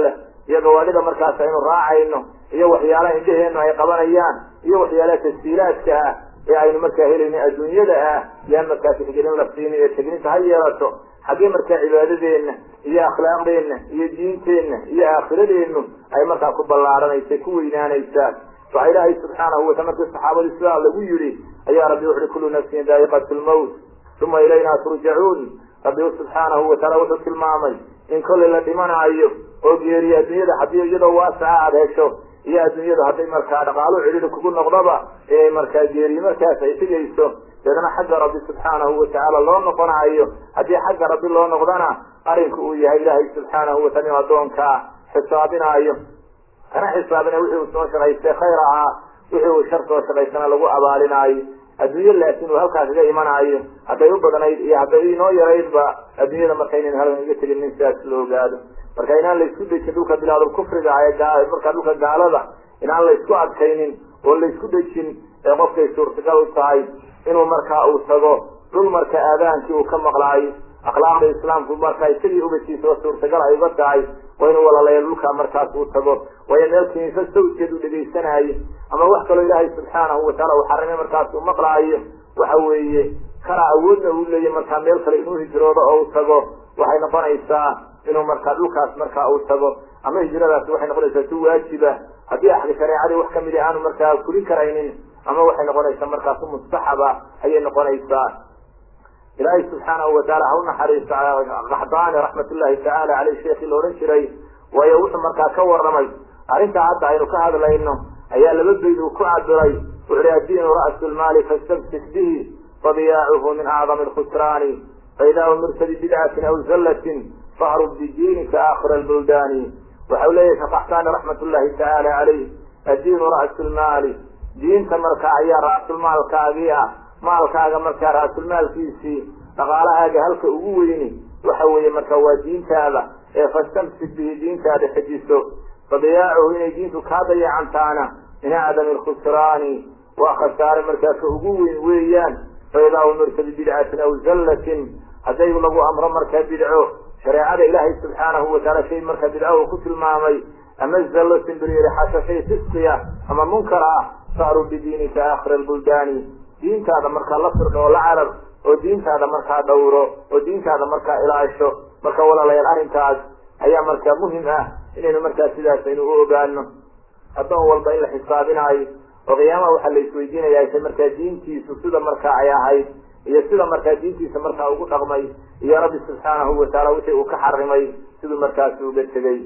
iyo gawaadhida markaas aynu raacayno iyo waxyaalaha indhaheennu ay qabanayaan iyo waxyaalaha tasjiilaadka ah ee aynu markaa helayno adduunyada ah yaan markaa tixgelin la siinin ee tegninta ha yeelato xaggee markaa cibaadadeenna iyo akhlaaqdeenna iyo diinteenna iyo aakhiradeennu ay markaa ku ballaaranaysa ku weynaanaysaa waxaa ilaahay subxaanahu wataala markii saxaabadii sidaa lagu yidhi ayaa rabbi wuxuhi kullu nafsin daa'iqatu lmawt uma ilaynaa turjacuun rabbi subxaanahu wataala wuxuu tilmaamay in kollay la dhimanaayo oo geeriyo adduunyada haddii iyadoo waasaca aada hesho iyo adduunyadu hadday markaa dhaqaalo cidhiri kugu noqdaba ee markaa geeriyo markaas ay tegayso deedna xagga rabbi subxaanahu watacaala loo noqonaayo haddii xagga rabbi loo noqdana arinku uu yahay ilaahay subxaanahu wataala inuu addoonkaa xisaabinaayo kana xisaabina wixii uu soo shaqaystay khayr ahaa wixii uu shar soo shaqaystana lagu abaalinaayo adduunyo laakiin uu halkaa kaga imanaayo hadday u badnayd iyo hadday inoo yaraydba adduunyada marka inaynu halkan iga tegin nin sidaas la ogaado marka inaan laysku dejin dhulka bilaadul kufriga ee markaa dhulka gaalada inaan laysku adkaynin oo laysku dejin ee qofkay suurtagal u tahay inuu markaa uu tago dhul marka aadaankii uu ka maqlaayo akhlaaqda islaamku markaa isagii ubadkiisa oo suurtagal ay uga tahay waa inuu walalayo dhulkaa markaas uu tago waayo meel kiniisa sawdkeed uu dhegaysanaayo ama wax kaloo ilaahay subxaanahu wataala uu xarimay markaas uu maqlaayo waxa weeye kana awoodna uu leeyahy markaa meel kale inuu hijroodo oo uu tago waxay noqonaysaa inuu markaa dhulkaas markaa uu tago ama hijradaasi waxay noqonaysaa si waajiba haddii axdi shareecadii wax kamid aanu markaa fulin karaynin ama waxay noqonaysaa markaa si mustaxaba ayay noqonaysaa ilaahay subxaanahu wataala ha u naxariisto qaxdaani raxmatullahi tacaala caleyh sheekii la odhan jiray waayo wuxuu markaa ka warramay arrintaa hadda aynu ka hadlayno ayaa laba bayd uu ku cabiray wuxu uhi addiinu ra'su lmaali fastamsik bihi fadiyaacuhu min acdami alkhusraani faidaa umirta bibidcatin aw zallatin fahrub bidiinika aakhira albuldaani waxau leeyahay sheekh qaxdaani raxmatullahi tacaala caleyh addiinu ra'su lmaali diinta markaa ayaa ra'sulmaalkaagii ah maalkaaga markaa ra'sulmaalkiisii dhaqaalahaaga halka ugu weyni waxa weeye marka waa diintaada ee fastamsik bihi diintaada xejiso fadiyaacuhu inay diintu kaa dayacantaana min acdami alkhusraani waa khasaare markaa ka ugu weyn weeyaan faidaa umirta bibidcatin aw zallatin hadday lagu amro markaa bidco shareecada ilaahay subxaanahu wataala shay markaa bidco uu ku tilmaamay ama zallo simbiriyarixasho shay fisqiya ama munkar ah faaru bidiinika aakhira albuldaani diintaada markaa la firdho oo la carar oo diintaada markaa dhowro oo diintaada markaa ilaasho marka walaalayaal arrinkaas ayaa markaa muhim ah inaynu markaa sidaas aynu u ogaano addoon walba in la xisaabinaayo oo qiyaamaha waxaa la isweydiinaya se markaa diintiisu sida markaa ay ahayd iyo sida markaa diintiisa markaa ugu dhaqmay iyo rabbi subxaanahu wataala wixii uu ka xarimay siduu markaasi uga tegey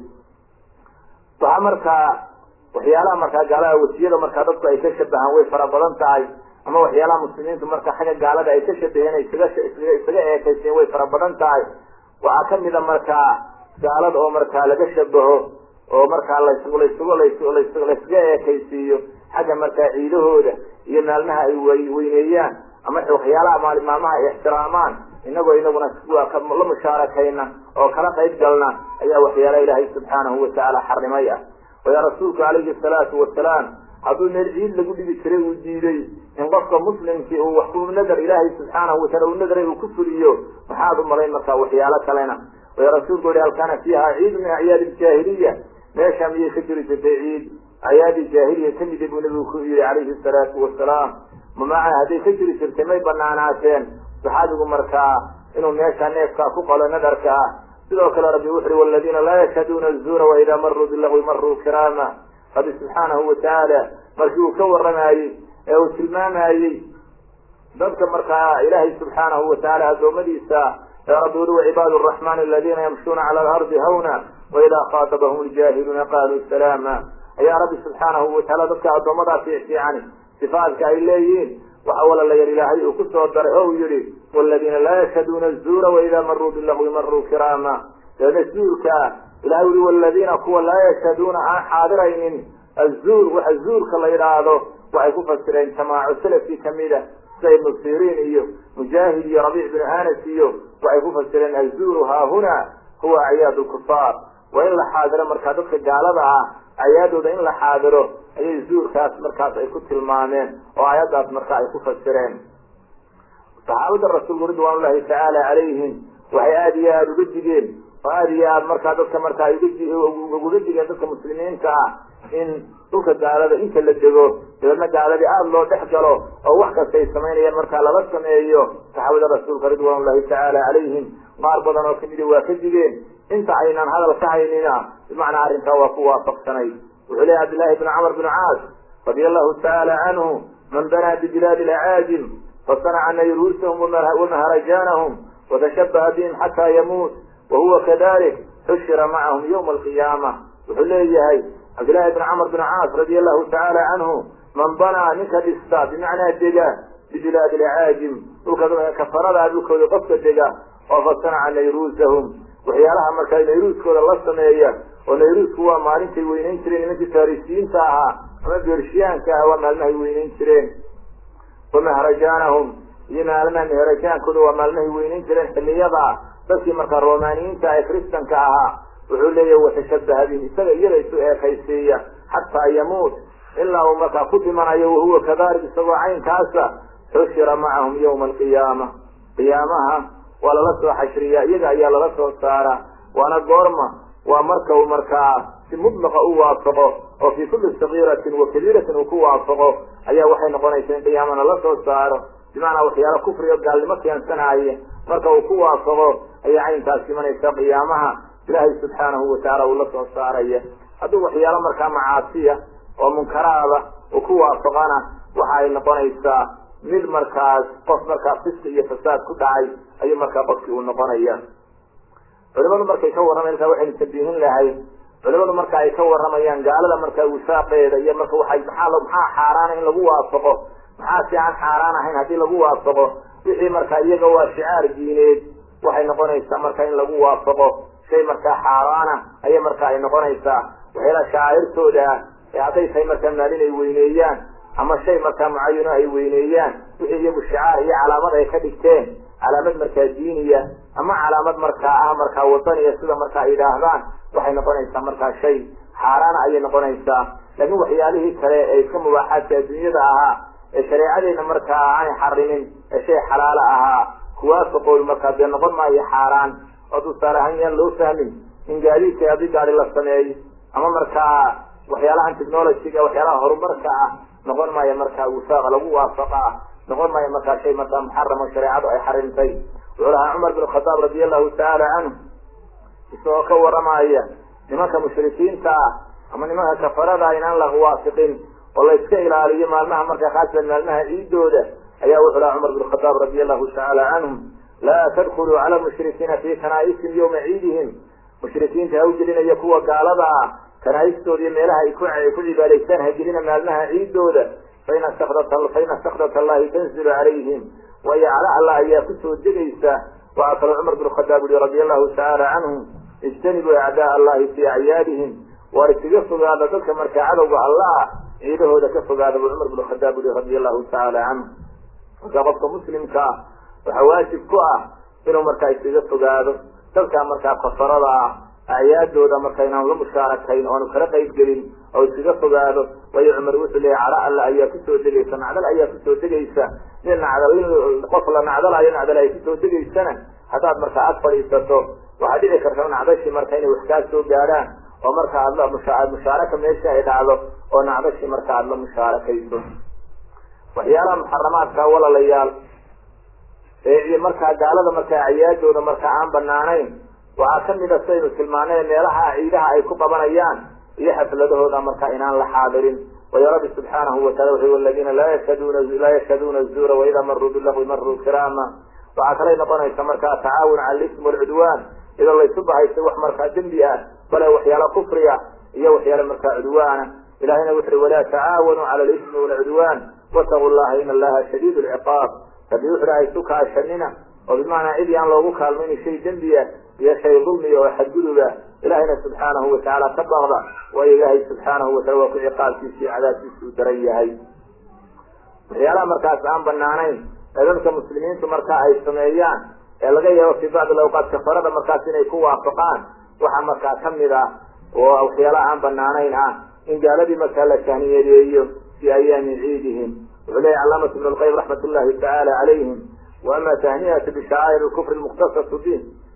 waxaa markaa waxyaalaha markaa gaalaha wasiyada markaa dadku ay ka shabahaan way fara badan tahay ama waxyaalaha muslimiintu marka xagga gaalada ay ka shabaheen ay isaga isaga eekayseen way fara badan tahay waxaa kamida markaa gaalada oo markaa laga shabaho oo markaa lasgu lasgu las laysaga eekaysiiyo xagga markaa ciidahooda iyo maalmaha ay weyneeyaan ama waxyaalaha maali maalmaha ay ixtiraamaan inagoo inaguna la mushaarakayna oo kala qayb galna ayaa waxyaalaha ilaahay subxaanahu watacaala xarimay ah waya rasuulku calayhi salaatu wasalaam hadduu meel ciid lagu dhibi jiray uu diiday in qofka muslimkii uu wax ku nadar ilaahay subxaanahu wataala uu nadaray uu ku fuliyo maxaad u malayn markaa waxyaalo kalena waya rasuulku yihi hal kaana fiiha ciid min acyaadi ljaahiliya meesha miyay ka jiri jirtay ciid acyaadi jaahiliya kamida buu nabigu ku yihi calayhi salaatu wasalaam mamaca hadday ka jiri jirtay may banaanaateen saxaabigu markaa inuu meesha neefkaa ku qalo nadarka ah sidoo kale rabbi wuxu uhi waladiina laa yashhaduuna azuura waidaa maruu bilagwi maruu kiraama rabbi subxaanahu watacaala markii uu ka warramayey ee uu tilmaamayey dadka markaa ilaahay subxaanahu watacaala addoommadiisa ee rabbi uli wacibaadu araxmaani aladiina yamshuuna cala alardi hawna waidaa khaatabahum ljaahiluuna qaaluu salaama ayaa rabbi subxaanahu watacaala dadka addoommadaas fiicfiicani sifaadka ay leeyihiin waxa walalayar ilaahay uu ku soo daray oo uu yihi waladiina laa yashhaduuna azuura waidaa maruu bilagwi maruu kiraama deedna zuurka ilahay uli waladiina kuwa laa yashhaduuna aan xaadiraynin azuur waxa zuurka la yidhaahdo waxay ku fasireen jamaaco salafkii kamida sida ibnu siriin iyo mujaahid iyo rabiic binu anas iyo waxay ku fasireen azuuru haahuna huwa acyaad lkufaar waa in la xaadiro markaa dadka gaalada ah acyaadooda in la xaadiro ayay zuurkaas markaas ay ku tilmaameen oo aayaddaas markaa ay ku fasireen saxaabada rasuulku ridwaan ullahi tacaala calayhim waxay aada iyo aada uga digeen oo aada iyo aad markaa dadka markaa uguga digeen dadka muslimiinta ah in dhulka gaalada inta la dego dabeedna gaaladii aada loo dhex galo oo wax kasta ay samaynayaan markaa lala sameeyo saxaabada rasuulka ridwan ullahi tacaala calayhim qaar badan oo kamidi waa ka digeen inta aynan hadal ka haynina bimacnaa arrinkaa waa ku waafaqsanay wuxuu leeyahy cabdillahi bn camr bn caas radia allahu tacaala canhu man banaa bibilaadi lacaajim fasanaca nayruusahum wamaharajaanahum watashabaha bihim xataa yamuut wahuwa kadalik xushira macahum ywma alqiyaama wuxuu leeyahay cabdillahi bn camr bn caas radia allahu tacaala canhu man banaa ninka dhista bimacnaa dega bibilaadi lacaajim dhulka kafarada dhulkooda qofka dega oo fasanaca nayruusahum waxyaalaha markaa nayruuskooda la sameeya oo nayruusku waa maalintay weyneyn jireen nimankii farisiyiinta ahaa ama beershiyaanka ah waa maalmahay weyneyn jireen wamahrajaanahum iyo maalmaha meherajaankooda waa maalmahay weyneyn jireen xiliyada dadkii markaa romaniyiinta ee kristanka ahaa wuxuu leeyahay watashabaha bihim isaga iyada isu eekaysiiya xataa yamuut ilaa uu markaa ku dhimanayo wahuwa kadalik isagoo caynkaasa xushira macahum yawma alqiyaama qiyaamaha waa lala soo xashriyaa iyaga ayaa lala soo saaraa waana goorma waa marka uu markaa si mudlaqa u waafaqo oo fii kulli sagiiratin wa kabiiratin uu ku waafaqo ayaa waxay noqonaysa in qiyaamana la soo saaro bimacnaa waxyaala kufri o gaalnimo keensanaaye marka uu ku waafaqo ayaa caynkaas imanaysa qiyaamaha ilaahay subxaanahu watacaala uu la soo saaraya hadduu waxyaalo markaa macaasiya oo munkaraada uu ku waafaqana waxa ay noqonaysaa mid markaas qof markaa fiski iyo fasaad ku dhacay ayuu markaa qofkii uu noqonaya culimadu markay ka warramayan markaa waxaynu tabiihin lahay culimadu marka ay ka warramayaan gaalada markaa wisaaqeeda iyo marka waxay maxaa maxaa xaaraana in lagu waafaqo maxaa si aan xaaraan ahayn haddii lagu waafaqo wixii markaa iyaga waa shicaar diineed waxay noqonaysaa marka in lagu waafaqo shay markaa xaaraana ayay marka ay noqonaysaa waxyaala shacairtooda ah ee hadday tahay markaa maalin ay weyneeyaan ama shay markaa mucayano ay weyneeyaan wixii iyagu shicaar iyo calaamad ay ka dhigteen calaamad markaa diiniya ama calaamad markaa ah markaa wadaniya sida markaa ay yidhaahdaan waxay noqonaysaa markaa shay xaaraana ayay noqonaysaa laakiin waxyaalihii kale ee iska mubaaxaadka adduunyada ahaa ee shareecadeena markaa aanay xarimin ee shay xalaalo ahaa kuwaafaqoodu markaa dee noqon maayo xaaraan oo tusaale ahaan yaan loo fahmin in gaadiidka haddii gaadi la sameeyo ama markaa waxyaalahan technologyga waxyaalaha horumarka ah noqon maayo markaa wifaaq lagu waafaqa ah noqon maayo markaa shay markaa muxaramo shareecadu ay xarimtay wuxuu lahaa cumar bin khadaab radia allahu tacaala canhu isagoo ka waramaya nimanka mushrikiinta ah ama nimanka kafarada inaan la waafiqin oo la iska ilaaliyo maalmaha markaa khaasatan maalmaha ciidooda ayaa wuxuu lahaa cumar bin khadaab radia allahu tacaala canhum laa tadkuluu cala mushrikiina fi kanaa'isim yawma ciidihim mushrikiinta ha u gelinayo kuwa gaalada ah kanaaistooda iyo meelaha ay ku ay ku cibaadaystaan hagelina maalmaha ciidooda faina sakdat faina sakdat allahi tanzilu calayhim waayo cala allah ayaa kusoo degaysa waxaa kaloo cumar bin khadaab yihi radia allahu tacaala canhum ijtanibuu acdaa allahi fii acyaadihim waar iskaga fogaada dadka markaa cadowga allah ciidahooda ka fogaada buu cumar bin khadaab yihi radia allahu tacaala canhu marka qofka muslimka ah waxaa waajib ku ah inuu markaa iskaga fogaado dadka markaa kafarada ah acyaadooda marka inaan la mushaarakayn oanu kala qayb gelin oo iskaga fogaado waayo cumar wuxuu leeyay cala alla ayaa kusoo degaysa nacdal ayaa kusoo degaysa nin nacdal qof la nacdalayo nacdal ay kusoo degaysana haddaad markaa ag fadhiisato waxaa dhici karta nacdashii marka inay wax kaa soo gaadhaan oo marka aad la mushaaraka meesha ay dhacdo oo nacdashii marka aada la mushaarakayso waxyaalaha muxaramaadka walalayaal ee markaa gaalada markaa acyaadooda markaa aan banaanayn waxaa kamid a saynu tilmaanay meelaha ciidaha ay ku qabanayaan iyo xafladahooda markaa inaan la xaadirin wayo rabbi subxaanahu watacala wuxu aladiina laa yashhaduna laa yashhaduuna zuura waida maruu bilahwi maruu kiraama waxaa kalay noqonaysa markaa tacaawun cala alism walcudwaan iyadoo laysu bahaystay wax markaa dembi ah bale waxyaala kufriya iyo waxyaala markaa cudwaana ilahayna wuxu uhi walaa tacaawanuu cala alismi walcudwaan wataquu llaha ina allaha shadiid lciqaab rabbi wuxu uhi haysu kaashanina oo bimacnaa cid yaan loogu kaalmayni shay dembiya iyo shay dulmiya oo xadguduba ilahayna subxaanahu watacaala ka baqda waayo ilaahay subxaanahu watacala waa ku ciqaabkiisa iyo cadaabkiisa uu daran yahay waxyaalaha markaas aan banaanayn ee dadka muslimiintu marka ay sameeyaan ee laga yaabo fii bacdi alawqaat kafarada markaas inay ku waafaqaan waxaa markaa kamid ah oo waxyaalaha aan banaanayn ah in gaaladii markaa la tahniyadeeyo fi ayaami ciidihim wuxuu leeyahy calaamatu ibn lqayim raxmat ullahi tacaala calayhim waama tahniyatu bishacaa'ir lkufri lmukhtasatu bih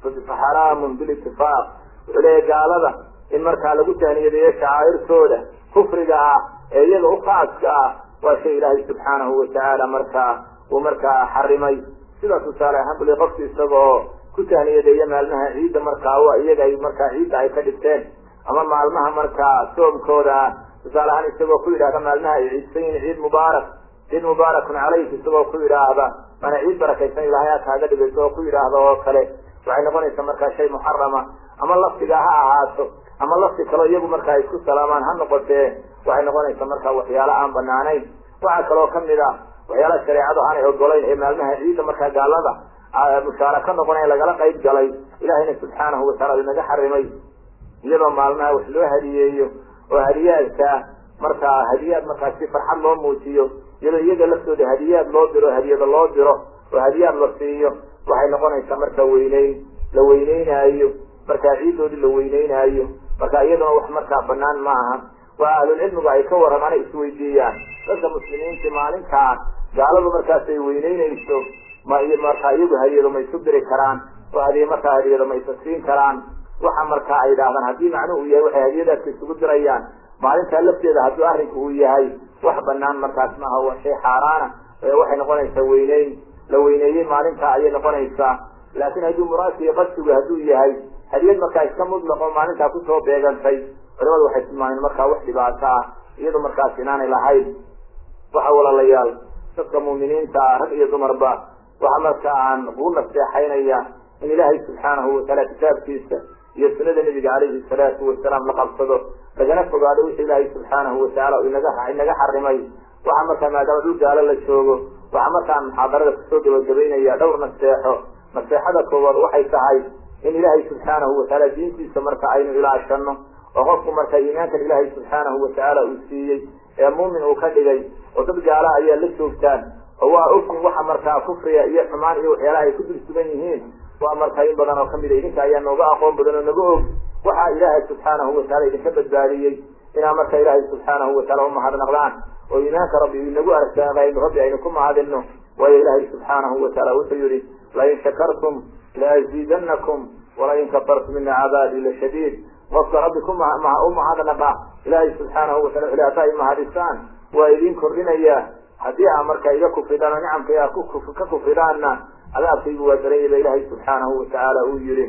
faxaraamun bilitifaaq wuxuu leeyahy gaalada in markaa lagu taaniyadeeyo shacaa'irtooda kufriga ah ee iyaga u khaaska ah waa shay ilaahay subxaanahu watacaala markaa uu markaa xarimay sida tusaale ahaan buli qofki isagoo ku taaniyadeeya maalmaha ciidda markaa iyaga ay markaa ciidda ay ka dhigteen ama maalmaha markaa soomkooda ah tusaale ahaan isagoo ku yidhahda maalmaha ay ciidsan yihin ciid mubaarak ciid mubaarakun calayk isagoo ku yidhaahda mana ciid barakaysan ilahay aa kaaga dhigay isagoo ku yidhaahda oo kale waxay noqonaysaa markaa shay muxarama ama lafdiga ha ahaato ama lafdi kaleo iyagu markaa isku salaamaan ha noqotee waxay noqonaysaa markaa waxyaalo aan banaanayn waxaa kaloo kamid ah waxyaalaha shareecadu aanay ogolayn ee maalmaha ciidda markaa gaalada mushaaraka noqonaya lagala qayb galay ilahayna subxaanahu wataala inaga xarimay iyadoo maalmaha wax loo hadiyeeyo oo hadiyaadka markaa hadiyaad markaa si farxad loo muujiyo iyadoo iyaga laftooda hadiyaad loo diro hadiyada loo diro oo hadiyaad la siiyo waxay noqonaysaa marka weyneyn la weyneynaayo markaa ciidoodii la weyneynaayo marka iyaduna wax markaa banaan ma aha waa ahlulcilmigu ay ka warramaan ay isweydiiyaan dadka muslimiinta maalintaa gaaladu markaas ay weyneynayso ma markaa iyagu hadiyado ma isu diri karaan oo hadiye markaa hadiyado ma isa siin karaan waxa markaa ay idhahdaan haddii macnuhu uu yahay waxay hadiyadaadka isugu dirayaan maalintaa lafteeda hadduu arrinku uu yahay wax banaan markaas maaha waa shay xaaraana waxay noqonaysaa weyneyn la weyneeyey maalintaa ayay noqonaysaa laakiin hadduu muraadka iyo qadsigu hadduu yahay hadiyad markaa iska mudlaqo maalintaa kusoo beegantay culimadu waxay tilmaameen markaa wax dhibaato ah iyado markaas inaanay lahayn waxa walaalayaal dadka muuminiinta rag iyo dumarba waxa marka aan kuu naseexaynaya in ilaahay subxaanahu wataala kitaabkiisa iyo sunada nebiga calayhi salaatu wasalaam la qabsado lagana fogaado wixii ilaahay subxaanahu watacaala inaga inaga xarimay waxa markaa maadaama dhul gaalo la joogo waxaa markaan muxaadarada kusoo gabagabaynaya dhowr naseexo naseexada koowaad waxay tahay in ilaahay subxaanahu watacaala diintiisa marka aynu ilaashano oo qofku marka iimaankan ilaahay subxaanahu watacaala uu siiyey ee muumin uu ka dhigay oo dad gaala ayaa la joogtaan oo waa ogin waxa markaa kufriga iyo xumaan iyo waxyaalaha ay ku dul sugan yihiin waa markaa in badan oo kamid a idinka ayaa nooga aqoon badan oo naga og waxaa ilaahay subxaanahu wataala idinka badbaadiyey inaa marka ilaahay subxaanahu wataala umahadnaqdaan oo iimaanka rabbi inagu arsaaqayno rabbi aynu ku mahadino waayo ilaahay subxaanahu wataala wuxuu yihi lain shakartum laaziidanakum walain kafartum ina cadaabi lashadiid qofka rabbi ku umahadnaqa ilaahay subxaanahu watala wuxu haddaa imahadisaan waa idin kordhinaya haddii aa marka iga kufridaan oo nicamka a ka kufridaanna cadaabkaygu waa daranyaba ilaahay subxaanahu watacaala uu yihi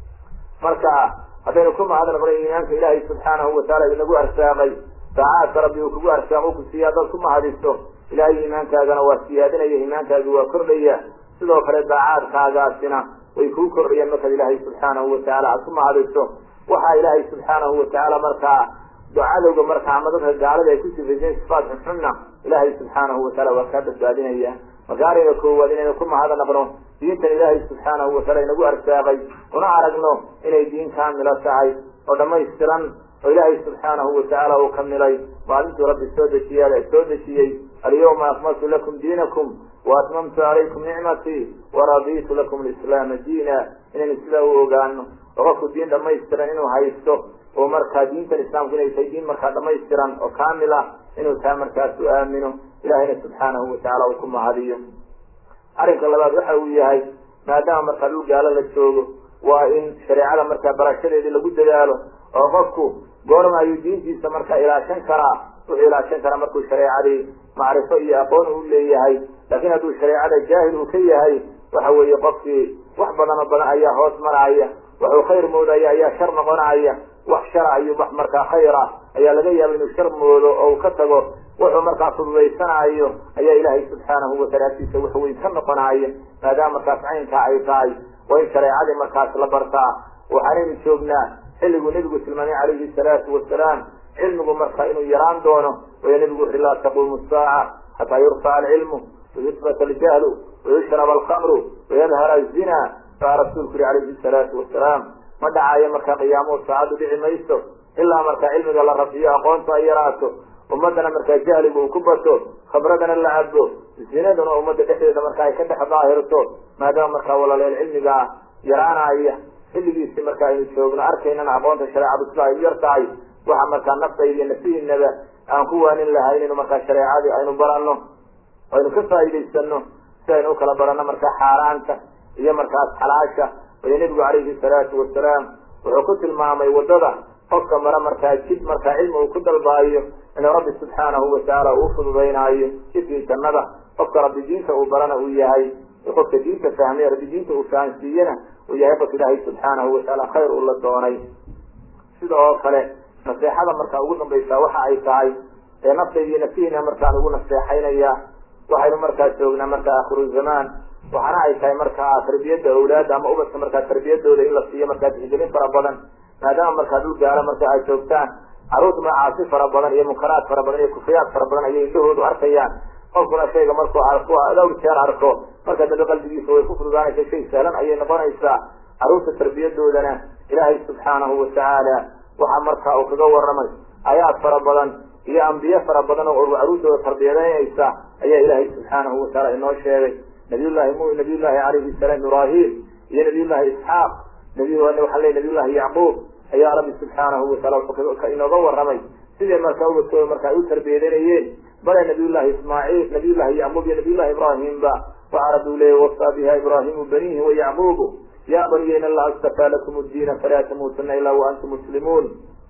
marka haddaynu ku mahadnaqno iimaanka ilaahay subxaanahu wataala inagu arsaaqay daacaadka rabbi uu kugu arsaaqo ku siiya haddaad ku mahadiso ilaahay iimaankaagana waa siyaadinaya iimaankaagi waa kordhaya sidoo kale daacaadkaagaasina way kuu kordhayaan markaad ilaahay subxaanahu watacaala aad ku mahadiso waxaa ilaahay subxaanahu watacaala markaa cadowga markaa ama dadka gaalada ay ku sifaysan sifaat xunxunna ilaahay subxaanahu wataala waa kaa badbaadinaya marka ariga koowaad inaynu ku mahadnaqno diintan ilaahay subxaanahu wataala inagu arsaaqay una aragno inay diin kaamila tahay oo dhamaystiran oo ilaahay subxaanahu watacaala uu kamilay maalintuu rabbi soo dejiya soo dejiyey alyawma akmaltu lakum diinakum waatmamtu calaykum nicmatii waraditu lakum lislaama diina inaynu sidaa u ogaano oo qofku diin dhamaystiran inuu haysto oo markaa diintan islaamku inay tahay diin markaa dhamaystiran oo kaamil ah inuu taa markaas u aamino ilahayna subxaanahu watacaala uu ku mahadiyo arrinka labaad waxa uu yahay maadaama markaa dhul gaalo la joogo waa in shareecada markaa barashadeedii lagu dadaalo oo qofku goorma ayuu diintiisa markaa ilaashan karaa wuxuu ilaashan karaa markuu shareecadii macrifo iyo aqoon uu leeyahay laakiin hadduu shareecada jaahil uu ka yahay waxa weeye qofkii wax badan oo badan ayaa hoos maraya waxuu khayr moodaya ayaa shar noqonaya wax shara ayuu wax markaa khayra ayaa laga yaaba inuu shar moodo oo uu ka tago wuxuu markaa fududaysanayo ayaa ilaahay subxaanahu wataala agtiisa wax weyn ka noqonaya maadaama markaas caynkaa ay tahay waa in shareecadii markaas la bartaa waxaanaynu joognaa xilliguu nebigu tilmaamay calayhi salaatu wasalaam cilmigu marka inuu yaraan doono waya nebigu wuxui laa taquumu saaca xataa yurfaca alcilmu wayusbata aljahlu wayushrab alkamru wayadhara azina baa rasuulku yihi calayhi salaatu wasalaam ma dhacayo markaa qiyaamuhu saacaddu dhici mayso ilaa markaa cilmiga la rafiyo aqoontu ay yaraato ummadana markaa jahligu uu ku bato khabradana la cabo zinaduna ummadda dhexdeeda marka ay ka dhex daahirto maadaama markaa walaaleel cilmigaa yaraanaya xilligiisi marka aynu joogno arkaynana aqoonta shareecadu sida ay yar tahay waxa markaa naftayda iyo nafihiinaba aan ku waanin lahay inaynu markaa shareecadii aynu baranno aynu ka faa'idaysano si aynu ukala baranno markaa xaaraanta iyo markaas xalaasha wayo nebigu calayhi salaatu wasalaam wuxuu ku tilmaamay waddada qofka mara markaa jid markaa cilmi uu ku dalbaayo inuu rabbi subxaanahu watacaala uu fududaynaayo jidkii jannada qofka rabbi diinta uu barana uu yahay qofka diinta fahmay rabbi diinta uu fahansiiyena uu yahay qof ilaahay subxaanahu watacaala khayr uu la doonay sida oo kale naseexada markaa ugu dambaysaa waxa ay tahay ee naftaydiyo naftihiina markaan ugu naseexaynaya waxaynu markaa joognaa markaa akhiru zamaan waxaana ay tahay markaa tarbiyadda awlaadda ama ubadka markaa tarbiyadooda in la siiyo markaa tixgelin fara badan maadaama markaa dhul gaalo marka ay joogtaan caruurta macaasi fara badan iyo munkaraad fara badan iyo kufriyaad fara badan ayay indhahoodu arkayaan qofkuna shayga markuu arko dhowr jeer arko marka dambe qalbigiisa way ku fududaanaysa shay sahlan ayay noqonaysaa caruurta tarbiyadoodana ilaahay subxaanahu watacaala waxaa markaa uu kaga waramay aayaad fara badan iyo ambiye fara badan oo caruurtooda tarbiyadeynaysa ayaa ilaahay subxaanahu watacaala inoo sheegay nabiyullahi mu nabiyullahi calayhi salaam ibrahim iyo nabiyullahi isxaaq nabi waxaa ley nabiyullahi yacquub ayaa rabbi subxaanahu wataala inooga waramay sidee markaa ubadkooda marka ay u tarbiyadanayeen bale nabiyullahi ismaaciil nabiyullahi yacquub iyo nabiyullahi ibraahimba waxaa rabbi u leeyay wasaa biha ibraahimu banihi wa yacquubu ya baniya in allaha istafaa lakum diina falaa tamuutuna ilaa wa antum muslimuun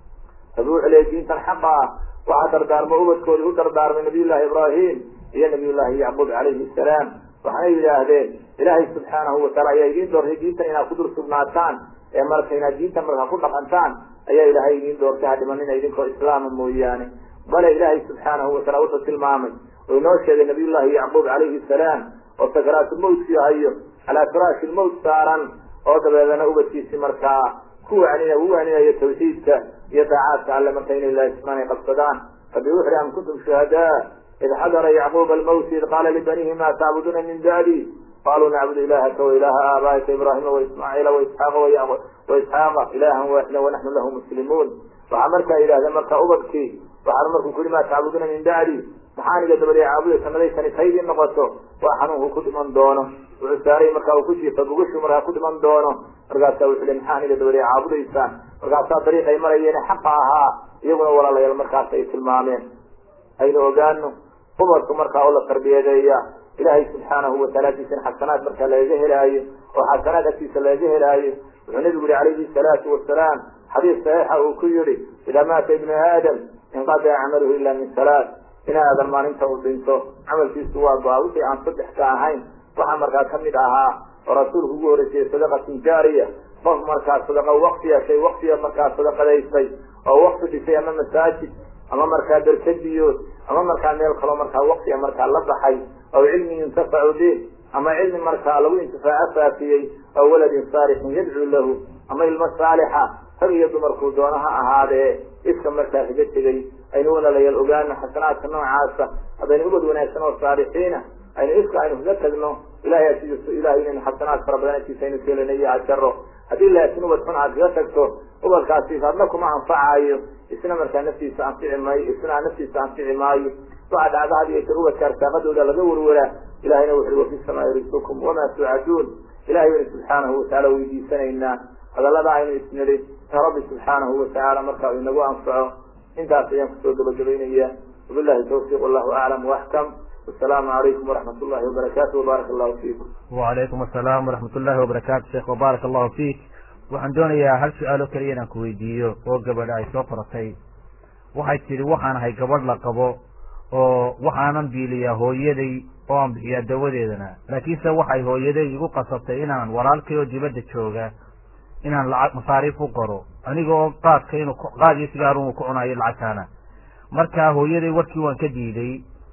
rabbi wuxuu leeyay diintan xaqa ah waxaa dardaarmo ubadkooda u dardaarmay nabiyullahi ibraahim iyo nabiyullahi yacquub calayhi salaam waxaanay yidhaahdeen ilaahay subxaanahu wataala ayaa idiin doortay diintan inaad ku dul sugnaataan ee marka inaad diintan markaa ku dhaqantaan ayaa ilaahay idiin doortay ha dhimanina idinkoo islaama mooyaane bale ilaahay subxaanahu wataala wuxuu tilmaamay oo inoo sheegay nabiyullahi yacquub calayhi salaam oo sakaraatulmowtki hayo calaa firaashi lmowt saaran oo dabeedana ubadkiisi markaa ku wacnina u wacninayo tawxiidka iyo daacaadka alle marka inay laasimaan ay qabsadaan rabbi wuxu uhi am kuntum shuhadaa id xadara yacquuba almowt id qaala libanihi ma tacbuduuna min bacdi qaluu nacbudu ilahaka wailaaha aabaaika ibraahima waismaaciila waisxaaqa waisxaaqa ilahan waaxida wanaxnu lahu muslimuun waxaa markaa yidhahdeen marka ubadkii waxaanu markuu ku yihi ma tacbuduuna min bacdi maxaan iga dabadee caabudaysa nadaysani taydii noqoto waa xanuunku ku dhiman doono wuxuu saaray markaa uu ku jiifa gugashu markaa ku dhiman doono markaasaa wuxuu le maxaan iga dabadee caabudaysaan markaasaa dariiqay marayeen xaqa ahaa iyaguna walaalayaal markaas ay tilmaameen aynu ogaano ubadku markaa oo la tarbiyadeeya ilaahay subxaanahu wataala agtiisana xasanaad markaa lagaga helaayo oo xasanaad agtiisa lagaga helaayo wuxuu nabigu yihi calayhi salaatu wasalaam xadiis saxiixa uu ku yihi idaa maata ibnu aadam inqadaca camaluhu ila min salaat in aadan maalinta uu dhinto camalkiisu waa go-a wixii aan saddex ka ahayn waxaa markaa kamid ahaa oo rasuulku ugu horeysayay sadaqatun jaariya qof markaa sadaqa waktiya shay waktiya markaa sadaqadaystay oo wakti dhisay ama masaajid ama markaa berkadiyo ama markaa meel kaloo markaa waktiga markaa la baxay aw cilmi yuntafacu bih ama cilmi markaa lagu intifaaco faafiyey aw waladin saalixin yadcuu lahu ama ilmo saalixa rag iyo dumarkuu doono ha ahaadee iska markaa kaga tegay aynu walaalayaal ogaano xasanaadka noocaasa haddaynu ubad wanaagsan oo saalixiina aynu iska aynu kaga tagno ilahay asiiso ilahay inaynu xasanaad fara badan agtiisa aynu keelana iyo ajaro haddii laakiin ubad xun aad kaga tagto ubadkaasi adna kuma anfacayo isna markaa naftiisa anfici maayo isna naftiisa anfici maayo waxaa dhacda had iyo jeer ubadka arsaaqadooda laga warwaraa ilahayna wuxu wafi samaai risqukum wamaa tuucaduun ilahay baynu subxaanahu watacaala weydiisanaynaa hadallada aynu isnidhi in rabbi subxaanahu watacaala marka uu inagu anfaco intaas ayaan kusoo gabagabaynaya wabillahi tawfiiq wallahu aclam waaxkam wasalaamu calaykum waraxmat ullahi wabarakatu wbaaraka allahu fiikum wacalaykum asalaam waraxmat ullahi wabarakatu sheekh wbaaraka allahu fiik waxaan doonayaa hal su-aal oo keliya inaan ku weydiiyo oo gabadha ay soo qoratay waxay tidhi waxaan ahay gabadh la qabo oo waxaanan biiliyaa hooyaday oo aan bixiyaa dawadeedana laakiinse waxay hooyaday igu qasabtay inaan walaalkay oo dibadda jooga inaan lacag masaariif u qoro anigoo qaadka inuu qaad iyo sigaar unu ku cunayo lacagtaana marka hooyaday warkii waan ka diiday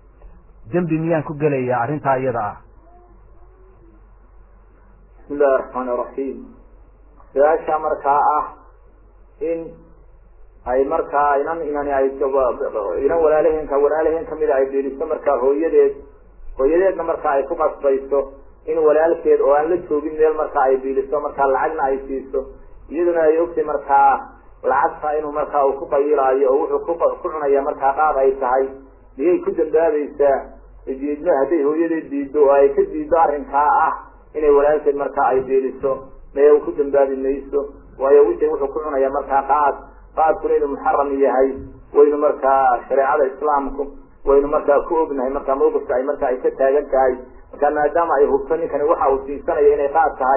dembi miyaan ku gelayaa arrintaa iyada ah bismi illahi raxmaan iraxiim su-aasha markaa ah in ay markaa inan inani ay inan walaalaheenka walaalaheen kamida ay biiliso markaa hooyadeed hooyadeedna markaa ay ku qasbayso in walaalkeed oo aan la joogin meel markaa ay biiliso markaa lacagna ay siiso iyaduna ay ogtay markaa lacagta inuu markaa uu ku qayilaayo oo wuxuu ku ku cunaya markaa qaad ay tahay miyay ku dambaabaysaa diidmo hadday hooyadeed diiddo oo ay ka diiddo arrinkaa ah inay walaalkeed markaa ay biiliso maya ku dambaabi mayso waayo wixii wuxuu ku cunaya markaa qaad qaadkuna inuu muxaram yahay waynu markaa shareecada islaamku waynu markaa ku ognahay markaa mawqifka ay markaa ay ka taagan tahay markaa maadaama ay hubto ninkani waxa uu siisanaya inay qaad tahay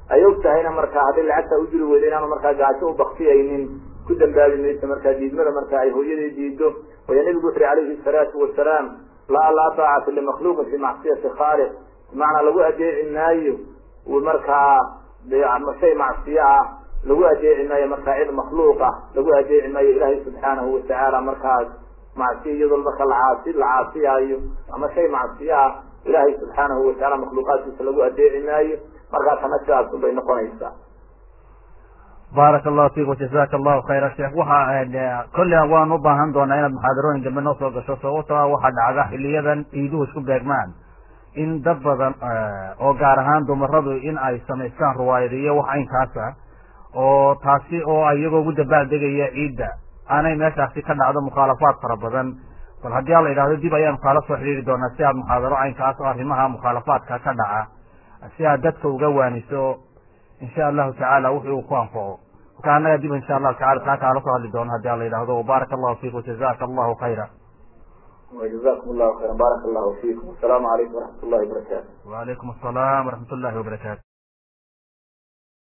ay og tahayna markaa hadday lacagtaa u jiri weyda inaanu markaa gaajo u baktiyaynin ku dambaabi mayso markaa diidmada marka ay hooyaday diido waya nabigu wuxu uhi calayhi salaatu wasalaam laa laa taacata limakluuqin fi macsiyati khaaliq bimacnaa lagu adeeci maayo markaa shay macsiyo ah lagu adeeci maayo markaa cid makhluuq ah lagu adeeci maayo ilaahay subxaanahu watacaala markaas macsiyo iyadoo marka lacaasi la caasiyaayo ama shay macsiyo ah ilaahay subxaanahu watacaala makhluuqaadkiisa lagu adeeci maayo markaasana sidaasun bay noqonaysaa baaraka allahu fiik wajazaka allahu khayra sheekh waxa kolley waan u baahan doonaa inaad muxaadarooyin dambe noo soo gasho sababto a waxaa dhacda xiliyadan ciiduhu isku beegmaan in dad badan oo gaar ahaan dumaradu in ay samaystaan ruwaayadiyo wax aynkaasa oo taasi oo iyagoo ugu dabaaldegaya ciidda aanay meeshaasi ka dhacdo mukhaalafaad fara badan bal haddii ala yidhahdo dib ayaanu kaala soo xidhiiri doonaa si aad muxaadaro caynkaas oo arrimaha mukhaalafaadka ka dhaca si aad dadka uga waaniso insha allahu tacaala wuxuu ku anfaco marka annaga dib insha allahu tacala taa kaala soo hadli doono haddii ala yidhahdo baaraka allahu fiik wajazaka allahu khayra وجزاكم الله خيرا بارك الله فيكم والسلام عليكم ورحمة الله وبركاته وعليكم السلام ورحمة الله وبركاته